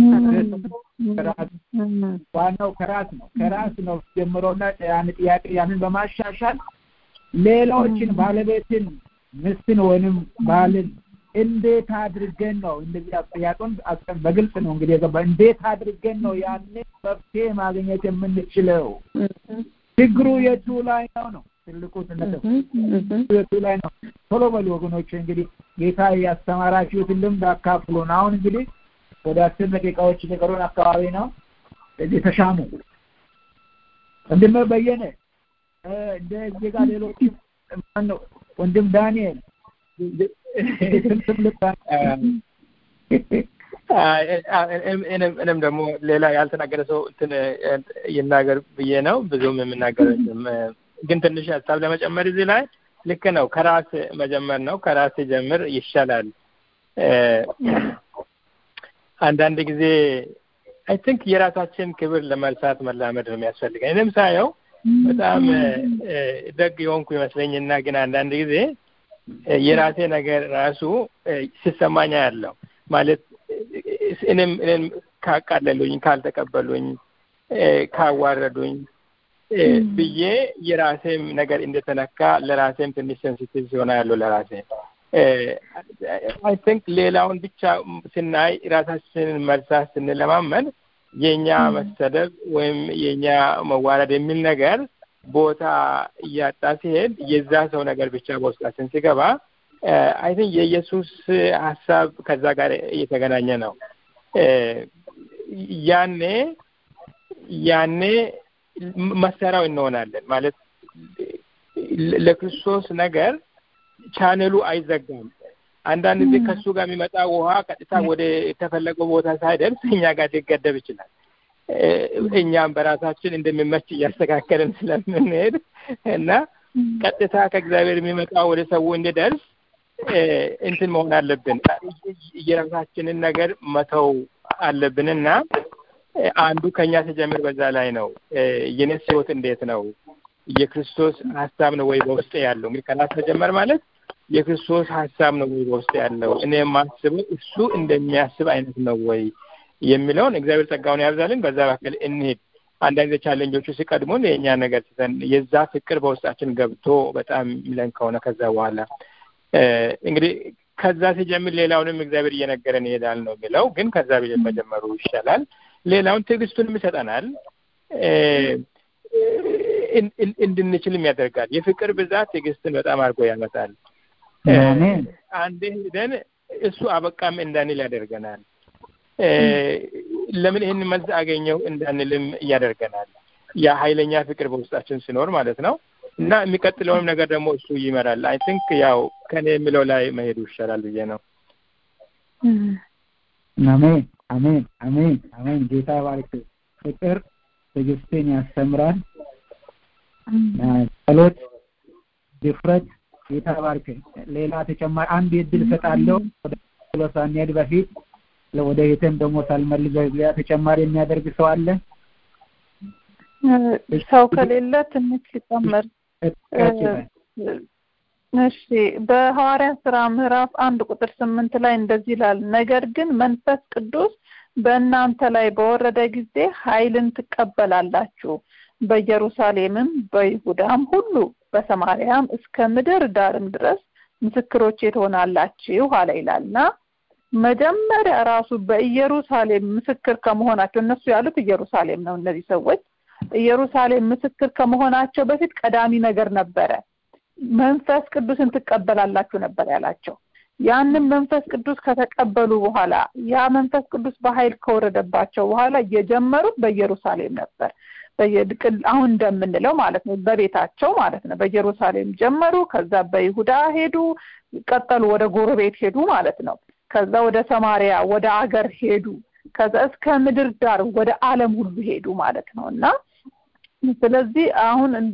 ዋናው ከራስ ነው። ከራስ ነው ጀምሮና ያን ጥያቄ ያንን በማሻሻል ሌሎችን ባለቤትን፣ ምስትን ወይንም ባልን እንዴት አድርገን ነው እንደዚህ ጥያቄውን በግልጽ ነው እንግዲህ የገባ እንዴት አድርገን ነው ያንን መፍትሄ ማግኘት የምንችለው? ችግሩ የቱ ላይ ነው ነው ትልቁ ነጥብ የቱ ላይ ነው? ቶሎ በሉ ወገኖች፣ እንግዲህ ጌታ ያስተማራችሁትን ልምድ አካፍሉን። አሁን እንግዲህ ወደ አስር ደቂቃዎች ሊቀሩን አካባቢ ነው። እዚህ ተሻሙ ወንድም በየነ እንደ እዚህ ጋር ሌሎች ማነው ወንድም ዳንኤል እኔም ደግሞ ሌላ ያልተናገረ ሰው እንትን ይናገር ብዬ ነው ብዙም የምናገር ግን ትንሽ ሀሳብ ለመጨመር እዚህ ላይ ልክ ነው። ከራስ መጀመር ነው። ከራስ ጀምር ይሻላል። አንዳንድ ጊዜ አይ ቲንክ የራሳችን ክብር ለመርሳት መላመድ ነው የሚያስፈልገን። እኔም ሳየው በጣም ደግ የሆንኩ ይመስለኝና ግን አንዳንድ ጊዜ የራሴ ነገር ራሱ ሲሰማኛ ያለው ማለት እኔም እኔም ካቃለሉኝ፣ ካልተቀበሉኝ፣ ካዋረዱኝ ብዬ የራሴም ነገር እንደተነካ ለራሴም ትንሽ ሴንሲቲቭ ሲሆና ያለው ለራሴ አይ ቲንክ ሌላውን ብቻ ስናይ ራሳችንን መርሳት ስንለማመን የእኛ መሰደብ ወይም የእኛ መዋረድ የሚል ነገር ቦታ እያጣ ሲሄድ የዛ ሰው ነገር ብቻ በውስጣችን ሲገባ አይ ቲንክ የኢየሱስ ሀሳብ ከዛ ጋር እየተገናኘ ነው። ያኔ ያኔ መሰራው እንሆናለን ማለት ለክርስቶስ ነገር ቻነሉ አይዘጋም። አንዳንድ ጊዜ ከእሱ ጋር የሚመጣ ውሃ ቀጥታ ወደ የተፈለገው ቦታ ሳይደርስ እኛ ጋር ሊገደብ ይችላል። እኛም በራሳችን እንደሚመች እያስተካከልን ስለምንሄድ እና ቀጥታ ከእግዚአብሔር የሚመጣ ወደ ሰው እንዲደርስ እንትን መሆን አለብን። የራሳችንን ነገር መተው አለብንና አንዱ ከኛ ሲጀምር በዛ ላይ ነው። የኔስ ህይወት እንዴት ነው? የክርስቶስ ሀሳብ ነው ወይ በውስጥ ያለው? እንግዲህ ከራስ መጀመር ማለት የክርስቶስ ሀሳብ ነው ወይ በውስጥ ያለው? እኔ የማስበው እሱ እንደሚያስብ አይነት ነው ወይ የሚለውን እግዚአብሔር ጸጋውን ያብዛልን። በዛ መካከል እንሄድ። አንዳንድ ጊዜ ቻለንጆቹ ሲቀድሙን የእኛ ነገር ትተን የዛ ፍቅር በውስጣችን ገብቶ በጣም ሚለን ከሆነ ከዛ በኋላ እንግዲህ ከዛ ሲጀምር ሌላውንም እግዚአብሔር እየነገረን ይሄዳል ነው የሚለው። ግን ከዛ መጀመሩ ይሻላል። ሌላውን ትዕግስቱንም ይሰጠናል፣ እንድንችልም ያደርጋል። የፍቅር ብዛት ትዕግስትን በጣም አድርጎ ያመጣል። አንዴ ሄደን እሱ አበቃም እንዳንል ያደርገናል። ለምን ይህን መልስ አገኘው እንዳንልም ያደርገናል። ያ ኃይለኛ ፍቅር በውስጣችን ሲኖር ማለት ነው። እና የሚቀጥለውንም ነገር ደግሞ እሱ ይመራል። አይ ቲንክ ያው ከኔ የሚለው ላይ መሄዱ ይሻላል ብዬ ነው። አሜን አሜን አሜን አሜን። ጌታ ባርክ። ፍቅር ትዕግስትን ያስተምራል። ጸሎት፣ ድፍረት ጌታ ባርክ። ሌላ ተጨማሪ አንድ እድል እሰጣለሁ ወደ ጸሎት ሳንሄድ በፊት ወደ ቤትም ደግሞ ሳልመልሰው ሌላ ተጨማሪ የሚያደርግ ሰው አለ? ሰው ከሌለ ትንሽ ሊጨመር እሺ በሐዋርያ ስራ ምዕራፍ አንድ ቁጥር ስምንት ላይ እንደዚህ ይላል ነገር ግን መንፈስ ቅዱስ በእናንተ ላይ በወረደ ጊዜ ኃይልን ትቀበላላችሁ በኢየሩሳሌምም በይሁዳም ሁሉ በሰማርያም እስከ ምድር ዳርም ድረስ ምስክሮቼ ትሆናላችሁ አለ ይላልና መጀመሪያ ራሱ በኢየሩሳሌም ምስክር ከመሆናቸው እነሱ ያሉት ኢየሩሳሌም ነው እነዚህ ሰዎች ኢየሩሳሌም ምስክር ከመሆናቸው በፊት ቀዳሚ ነገር ነበረ መንፈስ ቅዱስን ትቀበላላችሁ ነበር ያላቸው ያንን መንፈስ ቅዱስ ከተቀበሉ በኋላ ያ መንፈስ ቅዱስ በኃይል ከወረደባቸው በኋላ የጀመሩት በኢየሩሳሌም ነበር አሁን እንደምንለው ማለት ነው በቤታቸው ማለት ነው በኢየሩሳሌም ጀመሩ ከዛ በይሁዳ ሄዱ ቀጠሉ ወደ ጎረቤት ሄዱ ማለት ነው ከዛ ወደ ሰማሪያ ወደ አገር ሄዱ ከዛ እስከ ምድር ዳር ወደ አለም ሁሉ ሄዱ ማለት ነው እና ስለዚህ አሁን እንደ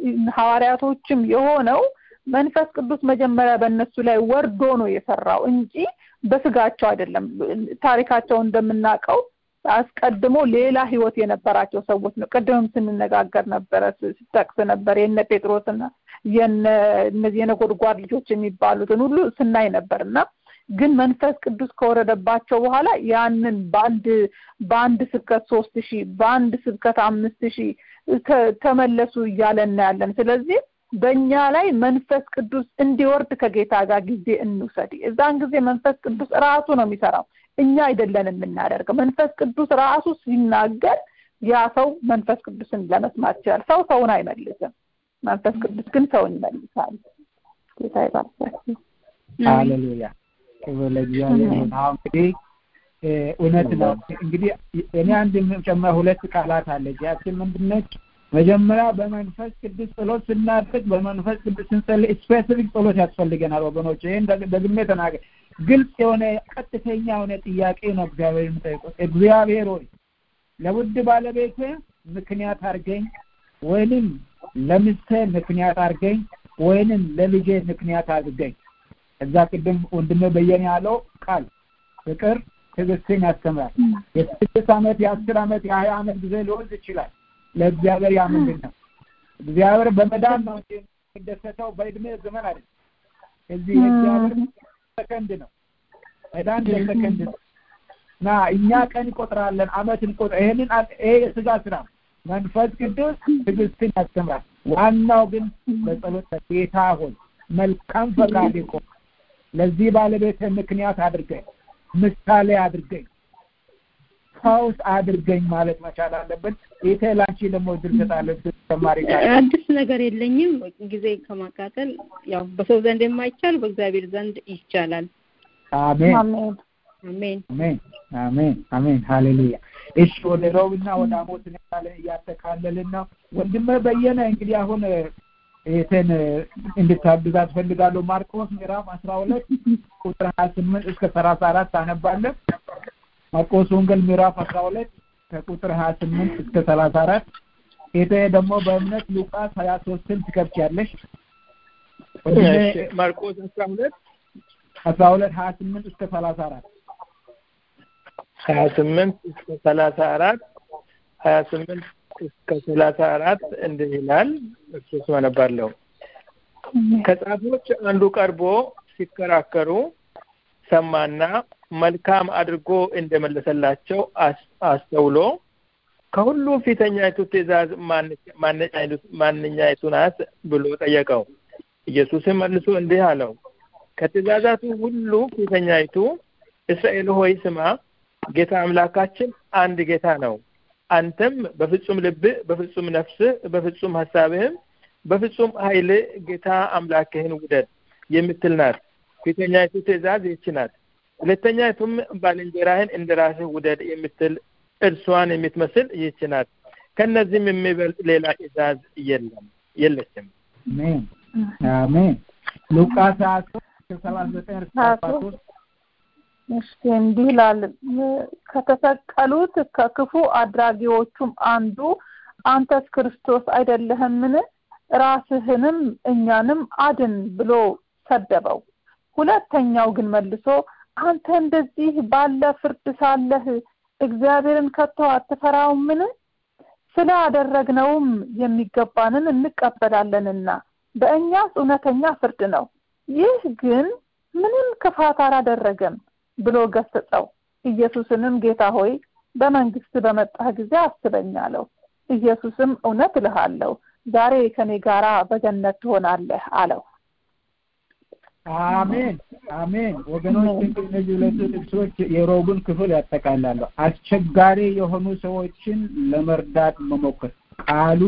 ሐዋርያቶችም የሆነው መንፈስ ቅዱስ መጀመሪያ በእነሱ ላይ ወርዶ ነው የሰራው እንጂ በስጋቸው አይደለም ታሪካቸው እንደምናውቀው አስቀድሞ ሌላ ህይወት የነበራቸው ሰዎች ነው ቅድምም ስንነጋገር ነበረ ስጠቅስ ነበር የነ ጴጥሮስና የነ እነዚህ የነጎድጓድ ልጆች የሚባሉትን ሁሉ ስናይ ነበር እና ግን መንፈስ ቅዱስ ከወረደባቸው በኋላ ያንን በአንድ በአንድ ስብከት ሶስት ሺህ በአንድ ስብከት አምስት ሺህ ተመለሱ እያለ እናያለን ስለዚህ በእኛ ላይ መንፈስ ቅዱስ እንዲወርድ ከጌታ ጋር ጊዜ እንውሰድ እዛን ጊዜ መንፈስ ቅዱስ ራሱ ነው የሚሰራው እኛ አይደለን የምናደርገው መንፈስ ቅዱስ ራሱ ሲናገር ያ ሰው መንፈስ ቅዱስን ለመስማት ይችላል ሰው ሰውን አይመልስም መንፈስ ቅዱስ ግን ሰውን ይመልሳል ጌታ ይባርካችሁ ሃሌሉያ ክብር ለእግዚአብሔር ይሁን አሁን እንግዲህ እውነት ነው እንግዲህ እኔ አንድ የምጨምረው ሁለት ቃላት አለች ያችን ምንድነች መጀመሪያ በመንፈስ ቅዱስ ጸሎት ስናደርግ በመንፈስ ቅዱስ ስንጸልይ ስፔሲፊክ ጸሎት ያስፈልገናል ወገኖች ይህን ደግሜ ተናገር ግልጽ የሆነ ቀጥተኛ የሆነ ጥያቄ ነው እግዚአብሔር የምጠይቁት እግዚአብሔር ሆይ ለውድ ባለቤት ምክንያት አርገኝ ወይንም ለምስቴ ምክንያት አርገኝ ወይንም ለልጄ ምክንያት አድርገኝ እዛ ቅድም ወንድሜ በየነ ያለው ቃል ፍቅር ትዕግስትን ያስተምራል የስድስት ዓመት የአስር ዓመት የሀያ ዓመት ጊዜ ሊወስድ ይችላል ለእግዚአብሔር ያ ምንድን ነው እግዚአብሔር በመዳን ነው የሚደሰተው በእድሜ ዘመን አይደል እዚህ የእግዚአብሔር ሰከንድ ነው መዳን በሰከንድ ነው እና እኛ ቀን እንቆጥራለን አመት እንቆጥር ይሄንን ይሄ የስጋ ስራ መንፈስ ቅዱስ ትዕግስትን ያስተምራል ዋናው ግን በጸሎት ጌታ ሆይ መልካም ፈቃድ ይቆም ለዚህ ባለቤት ምክንያት አድርገኝ ምሳሌ አድርገኝ ፈውስ አድርገኝ ማለት መቻል አለብን ይሄ ላንቺ ደግሞ እድል ሰጣለሁ ተማሪ አዲስ ነገር የለኝም ጊዜ ከማቃጠል ያው በሰው ዘንድ የማይቻል በእግዚአብሔር ዘንድ ይቻላል አሜን አሜን አሜን አሜን አሜን አሜን ሃሌሉያ እሺ ወደ ሮብና ወደ አሞት እንላለን እያጠቃለልን ነው ወንድመ በየነ እንግዲህ አሁን ይህትን እንድታግዛት ፈልጋለሁ ማርቆስ ምዕራፍ አስራ ሁለት ቁጥር ሀያ ስምንት እስከ ሰላሳ አራት አነባለን ማርቆስ ወንጌል ምዕራፍ አስራ ሁለት ከቁጥር ሀያ ስምንት እስከ ሰላሳ አራት ይሄ ደግሞ በእምነት ሉቃስ ሀያ ሶስትን ትከብቻለሽ ማርቆስ አስራ ሁለት አስራ ሁለት ሀያ ስምንት እስከ ሰላሳ አራት ሀያ ስምንት እስከ ሰላሳ አራት ሀያ ስምንት እስከ ሰላሳ አራት እንዲህ ይላል እሱ አነባለሁ ከጻፎች አንዱ ቀርቦ ሲከራከሩ ሰማና መልካም አድርጎ እንደመለሰላቸው አስተውሎ ከሁሉም ፊተኛይቱ ትእዛዝ ማንኛይቱ ናት ብሎ ጠየቀው ኢየሱስም መልሶ እንዲህ አለው ከትእዛዛቱ ሁሉ ፊተኛይቱ እስራኤል ሆይ ስማ ጌታ አምላካችን አንድ ጌታ ነው አንተም በፍጹም ልብህ በፍጹም ነፍስህ በፍጹም ሀሳብህም በፍጹም ኃይል ጌታ አምላክህን ውደድ የምትል ናት ፊተኛይቱ ትእዛዝ ይህች ናት ሁለተኛይቱም ባልንጀራህን እንደ ራስህ ውደድ የምትል እርሷን የምትመስል ይህች ናት ከነዚህም የሚበልጥ ሌላ ትእዛዝ የለም የለችም አሜን አሜን ሉቃስ ሀያ ሶስት ከሰላሳ ዘጠኝ እስከ አርባ ሶስት እሺ እንዲህ ይላል ከተሰቀሉት ከክፉ አድራጊዎቹም አንዱ አንተስ ክርስቶስ አይደለህምን ራስህንም እኛንም አድን ብሎ ሰደበው ሁለተኛው ግን መልሶ አንተ እንደዚህ ባለ ፍርድ ሳለህ እግዚአብሔርን ከቶ አትፈራውምን ስላደረግነውም የሚገባንን እንቀበላለንና በእኛስ እውነተኛ ፍርድ ነው። ይህ ግን ምንም ክፋት አላደረገም ብሎ ገሰጸው። ኢየሱስንም ጌታ ሆይ በመንግስት በመጣህ ጊዜ አስበኝ አለው። ኢየሱስም እውነት እልሃለሁ ዛሬ ከኔ ጋራ በገነት ትሆናለህ አለው። አሜን አሜን። ወገኖች እንግዲህ እነዚህ ሁለቱ ጥቅሶች የሮቡን ክፍል ያጠቃላሉ። አስቸጋሪ የሆኑ ሰዎችን ለመርዳት መሞከር ቃሉ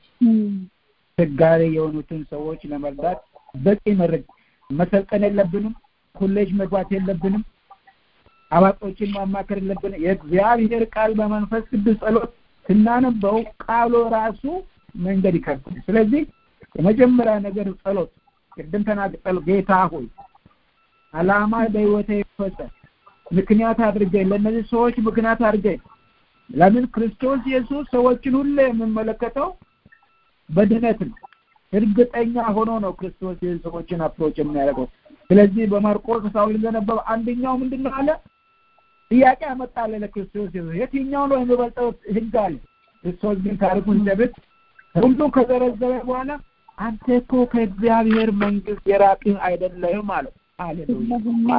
አስቸጋሪ የሆኑትን ሰዎች ለመርዳት በቂ መረጃ መሰልጠን የለብንም። ኮሌጅ መግባት የለብንም። አዋቂዎችን ማማከር የለብንም። የእግዚአብሔር ቃል በመንፈስ ቅዱስ ጸሎት ስናነበው ቃሉ ራሱ መንገድ ይከፍታል። ስለዚህ የመጀመሪያ ነገር ጸሎት ቅድም ተናግጠል ጌታ ሆይ አላማ በህይወቴ ይፈጸም ምክንያት አድርገኝ ለእነዚህ ሰዎች ምክንያት አድርገኝ ለምን ክርስቶስ ኢየሱስ ሰዎችን ሁሉ የምመለከተው በድነት ነው እርግጠኛ ሆኖ ነው ክርስቶስ ሰዎችን አፕሮች የሚያደርገው ስለዚህ በማርቆስ ሳውል እንደነበረ አንደኛው ምንድን ነው አለ ጥያቄ አመጣለ ለክርስቶስ ኢየሱስ የትኛው ነው የሚበልጠው ህግ አለ ክርስቶስ ግን ታሪኩን ሲደብቅ ሁሉ ከዘረዘረ በኋላ አንተ እኮ ከእግዚአብሔር መንግስት የራቅህ አይደለህም አለው ሃሌሉያ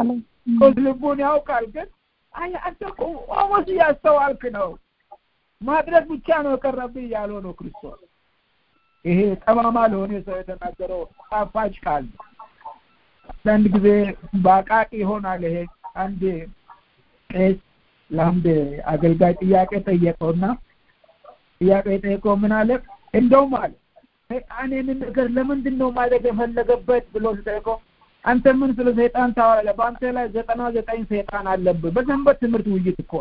ልቡን ያውቃል ግን አይ አንተ እኮ ኦሞስ እያስተዋልክ ነው ማድረግ ብቻ ነው የቀረብህ እያለው ነው ክርስቶስ ይሄ ጠማማ ለሆነ ሰው የተናገረው ጣፋጭ ቃል አንዳንድ ጊዜ በአቃቂ ይሆናል ይሄ አንድ ቄስ ለአንድ አገልጋይ ጥያቄ ጠየቀውና ጥያቄ ጠየቀው ምን አለ እንደውም አለ ሰይጣን ይህንን ነገር ለምንድን ነው ማድረግ የፈለገበት ብሎ ሲጠይቀው አንተ ምን ስለ ሰይጣን ታወራለህ? በአንተ ላይ ዘጠና ዘጠኝ ሰይጣን አለብህ። በሰንበት ትምህርት ውይይት እኮ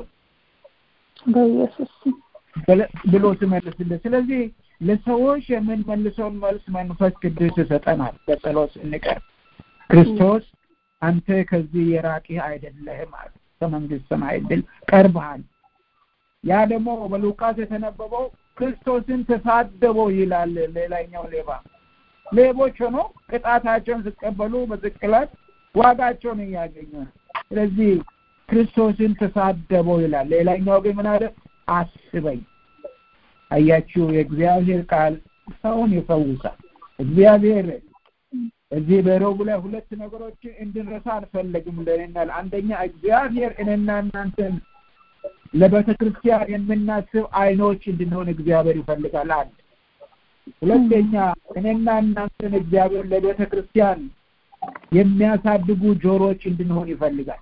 በኢየሱስ ብሎ ሲመልስልህ፣ ስለዚህ ለሰዎች የምንመልሰውን መልስ መንፈስ ቅዱስ ይሰጠናል። በጸሎት ስንቀር ክርስቶስ አንተ ከዚህ የራቅህ አይደለህም አለ። ከመንግስት ሰማይ ድል ቀርበሃል። ያ ደግሞ በሉቃስ የተነበበው ክርስቶስን ተሳደበው ይላል። ሌላኛው ሌባ ሌቦች ሆኖ ቅጣታቸውን ሲቀበሉ በስቅላት ዋጋቸውን እያገኙ ነው። ስለዚህ ክርስቶስን ተሳደበው ይላል። ሌላኛው ግን ምን አለ? አስበኝ። አያችሁ፣ የእግዚአብሔር ቃል ሰውን ይፈውሳል። እግዚአብሔር እዚህ በሮቡ ላይ ሁለት ነገሮችን እንድንረሳ አንፈለግም ለናል። አንደኛ እግዚአብሔር እኔና እናንተን ለቤተ ክርስቲያን የምናስብ አይኖች እንድንሆን እግዚአብሔር ይፈልጋል። አንድ ሁለተኛ እኔና እናንተን እግዚአብሔር ለቤተ ክርስቲያን የሚያሳድጉ ጆሮዎች እንድንሆን ይፈልጋል።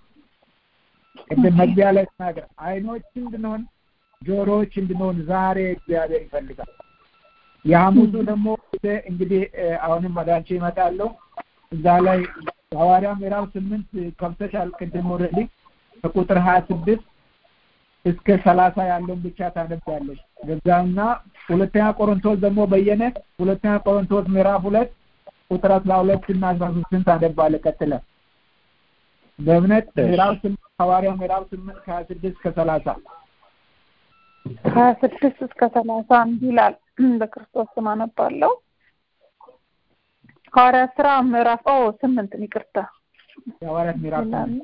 ቅድም መግቢያ ላይ ተናገር አይኖች እንድንሆን ጆሮዎች እንድንሆን ዛሬ እግዚአብሔር ይፈልጋል። የሐሙሱ ደግሞ እንግዲህ አሁንም ወደ አንቺ ይመጣለሁ። እዛ ላይ ሐዋርያ ምዕራፍ ስምንት ከብተሻል ቅድም ኦልሬዲ ከቁጥር ሀያ ስድስት እስከ ሰላሳ ያለውን ብቻ ታነባለች። ገዛና ሁለተኛ ቆሮንቶስ ደግሞ በየነ ሁለተኛ ቆሮንቶስ ምዕራፍ ሁለት ቁጥር አስራ ሁለት እና አስራ ሶስትን ታነባለ ቀጥለ በእምነት ምዕራፍ ስምንት ሐዋርያ ምዕራፍ ስምንት ከሀያ ስድስት ከሰላሳ ሀያ ስድስት እስከ ሰላሳ እንዲህ ይላል። በክርስቶስ ስም አነባለሁ። ሐዋርያ ስራ ምዕራፍ ኦ ስምንት ይቅርታ፣ የሐዋርያት ምዕራፍ ስምንት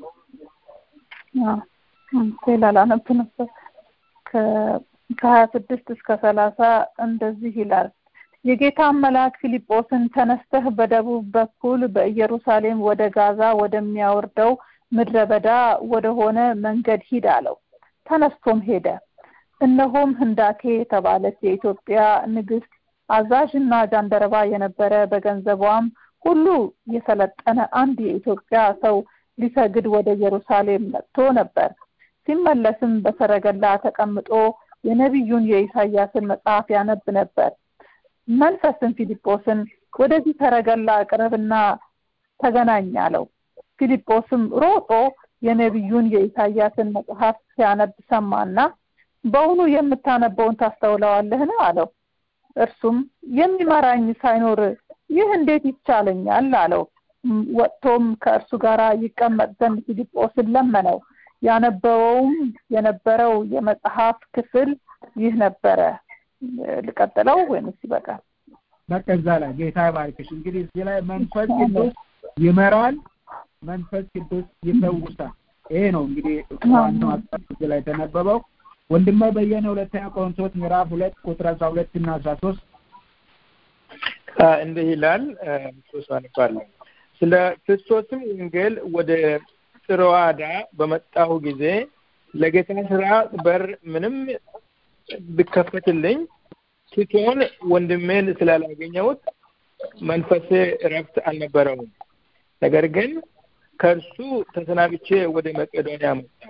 ሌላ ላነብ ነበር። ከሀያ ስድስት እስከ ሰላሳ እንደዚህ ይላል። የጌታን መልአክ ፊልጶስን ተነስተህ በደቡብ በኩል በኢየሩሳሌም ወደ ጋዛ ወደሚያወርደው ምድረ በዳ ወደሆነ መንገድ ሂድ አለው። ተነስቶም ሄደ። እነሆም ህንዳኬ የተባለች የኢትዮጵያ ንግስት አዛዥና ጃንደረባ የነበረ በገንዘቧም ሁሉ የሰለጠነ አንድ የኢትዮጵያ ሰው ሊሰግድ ወደ ኢየሩሳሌም መጥቶ ነበር። ሲመለስም በሰረገላ ተቀምጦ የነቢዩን የኢሳያስን መጽሐፍ ያነብ ነበር። መንፈስም ፊልጶስን ወደዚህ ሰረገላ ቅረብና ተገናኝ አለው። ፊልጶስም ሮጦ የነቢዩን የኢሳያስን መጽሐፍ ሲያነብ ሰማና በውኑ የምታነበውን ታስተውለዋለህን? አለው። እርሱም የሚመራኝ ሳይኖር ይህ እንዴት ይቻለኛል? አለው። ወጥቶም ከእርሱ ጋር ይቀመጥ ዘንድ ፊልጶስን ለመነው። ያነበበውም የነበረው የመጽሐፍ ክፍል ይህ ነበረ። ልቀጥለው ወይንስ ይበቃል? በቃ እዛ ላይ ጌታ ይባርክሽ። እንግዲህ እዚህ ላይ መንፈስ ቅዱስ ይመራል፣ መንፈስ ቅዱስ ይፈውሳል። ይሄ ነው እንግዲህ ዋናው አስፈላጊ ላይ የተነበበው። ወንድሜ በየነ ሁለተኛ ቆሮንቶስ ምዕራፍ ሁለት ቁጥር አስራ ሁለት እና አስራ ሶስት እንዲህ ይላል ክርስቶስ አንባለሁ ስለ ክርስቶስም ወንጌል ወደ ጥሮዋዳ በመጣሁ ጊዜ ለጌታ ስራ በር ምንም ቢከፈትልኝ ቲቶን ወንድሜን ስላላገኘሁት መንፈሴ እረፍት አልነበረውም። ነገር ግን ከእርሱ ተሰናብቼ ወደ መቄዶንያ መጣ።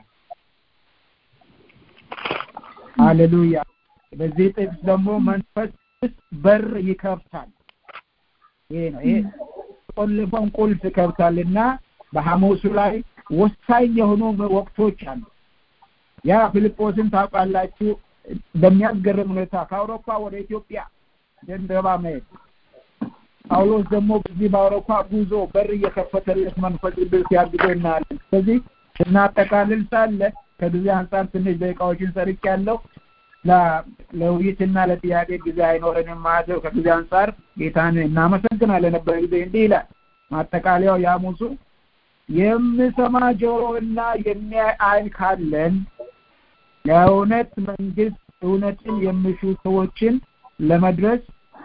ሃሌሉያ። በዚህ ጥቅስ ደግሞ መንፈስ በር ይከፍታል። ይሄ ነው ይሄ ቆልፎን ቁልፍ ይከፍታልና በሐሙሱ ላይ ወሳኝ የሆኑ ወቅቶች አሉ። ያ ፊልጶስን ታውቃላችሁ። በሚያስገርም ሁኔታ ከአውሮፓ ወደ ኢትዮጵያ ደንደባ መሄድ ጳውሎስ ደግሞ በዚህ በአውሮፓ ጉዞ በር እየከፈተለት መንፈስ ቅዱስ ሲያግዘው እናያለን። ስለዚህ ስናጠቃልል ሳለ ከጊዜ አንጻር ትንሽ ደቂቃዎችን ሰርቅ ያለው ለውይይትና ለጥያቄ ጊዜ አይኖረንም ማለት ነው። ከጊዜ አንጻር ጌታን እናመሰግናለን። ነበረ ጊዜ እንዲህ ይላል ማጠቃለያው የሐሙሱ የምሰማ ጆሮ እና የሚያይ ዓይን ካለን ለእውነት መንግስት እውነትን የሚሹ ሰዎችን ለመድረስ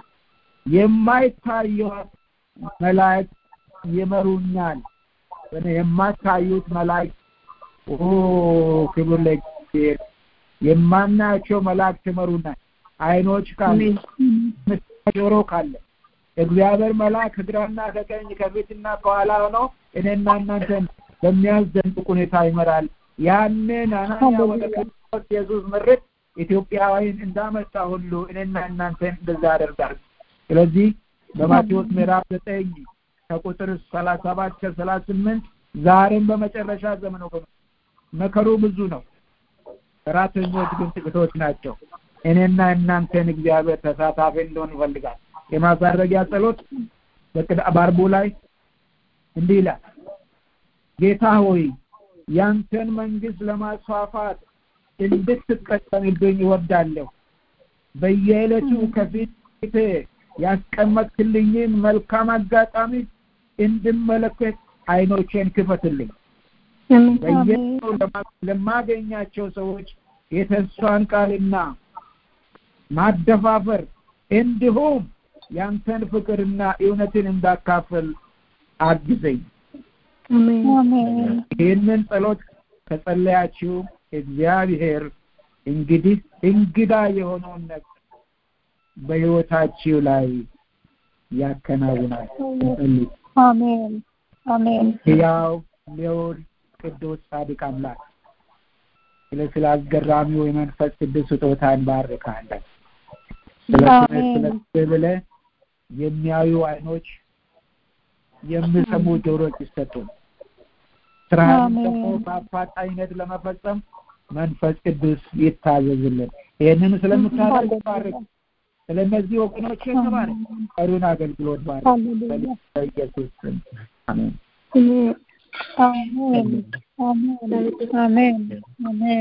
የማይታዩት መላእክት ይመሩኛል። የማታዩት መላእክት ኦ ክብር ለእግዚአብሔር። የማናያቸው መላእክት ይመሩናል። አይኖች ካለ ጆሮ ካለ እግዚአብሔር መልአክ ከግራና ከቀኝ ከፊትና ከኋላ ሆኖ እኔና እናንተን በሚያስደንቅ ሁኔታ ይመራል። ያንን አናንያ ወደ ክርስቶስ ኢየሱስ ምርት ኢትዮጵያዊን እንዳመጣ ሁሉ እኔና እናንተን እንደዛ ያደርጋል። ስለዚህ በማቴዎስ ምዕራፍ ዘጠኝ ከቁጥር ሰላሳ ሰባት ከሰላሳ ስምንት ዛሬም በመጨረሻ ዘመን ወገኖች መከሩ ብዙ ነው፣ ሰራተኞች ግን ጥቂቶች ናቸው። እኔና እናንተን እግዚአብሔር ተሳታፊ እንደሆን ይፈልጋል። የማሳረጊያ ጸሎት በአርቡ ላይ እንዲህ ይላል። ጌታ ሆይ ያንተን መንግስት ለማስፋፋት እንድትጠቀምብኝ ይወዳለሁ። በየዕለቱ ከፊት ያስቀመጥክልኝን መልካም አጋጣሚ እንድመለከት አይኖቼን ክፈትልኝ። በየዕለቱ ለማገኛቸው ሰዎች የተስፋን ቃልና ማደፋፈር እንዲሁም ያንተን ፍቅርና እውነትን እንዳካፈል አግዘኝ። ይህንን ጸሎት ከጸለያችሁ እግዚአብሔር እንግዲህ እንግዳ የሆነውን ነገር በሕይወታችሁ ላይ ያከናውናል። አሜን አሜን። ሕያው ሊሆን ቅዱስ ጻድቅ አምላክ ስለ ስለ አስገራሚው የመንፈስ ቅዱስ ስጦታ እንባርካለን። ስለ ስለ ብለህ የሚያዩ አይኖች የሚሰሙ ጆሮች ይሰጡን። ስራህን ደግሞ በአፋጣኝነት ለመፈጸም መንፈስ ቅዱስ ይታዘዝልን። ይህንን ስለምታደርግ ባርክ። ስለነዚህ ወገኖች ተባረክ። ቀሪውን አገልግሎት ባርክ። በኢየሱስ ስም አሜን። አሜን አሜን አሜን አሜን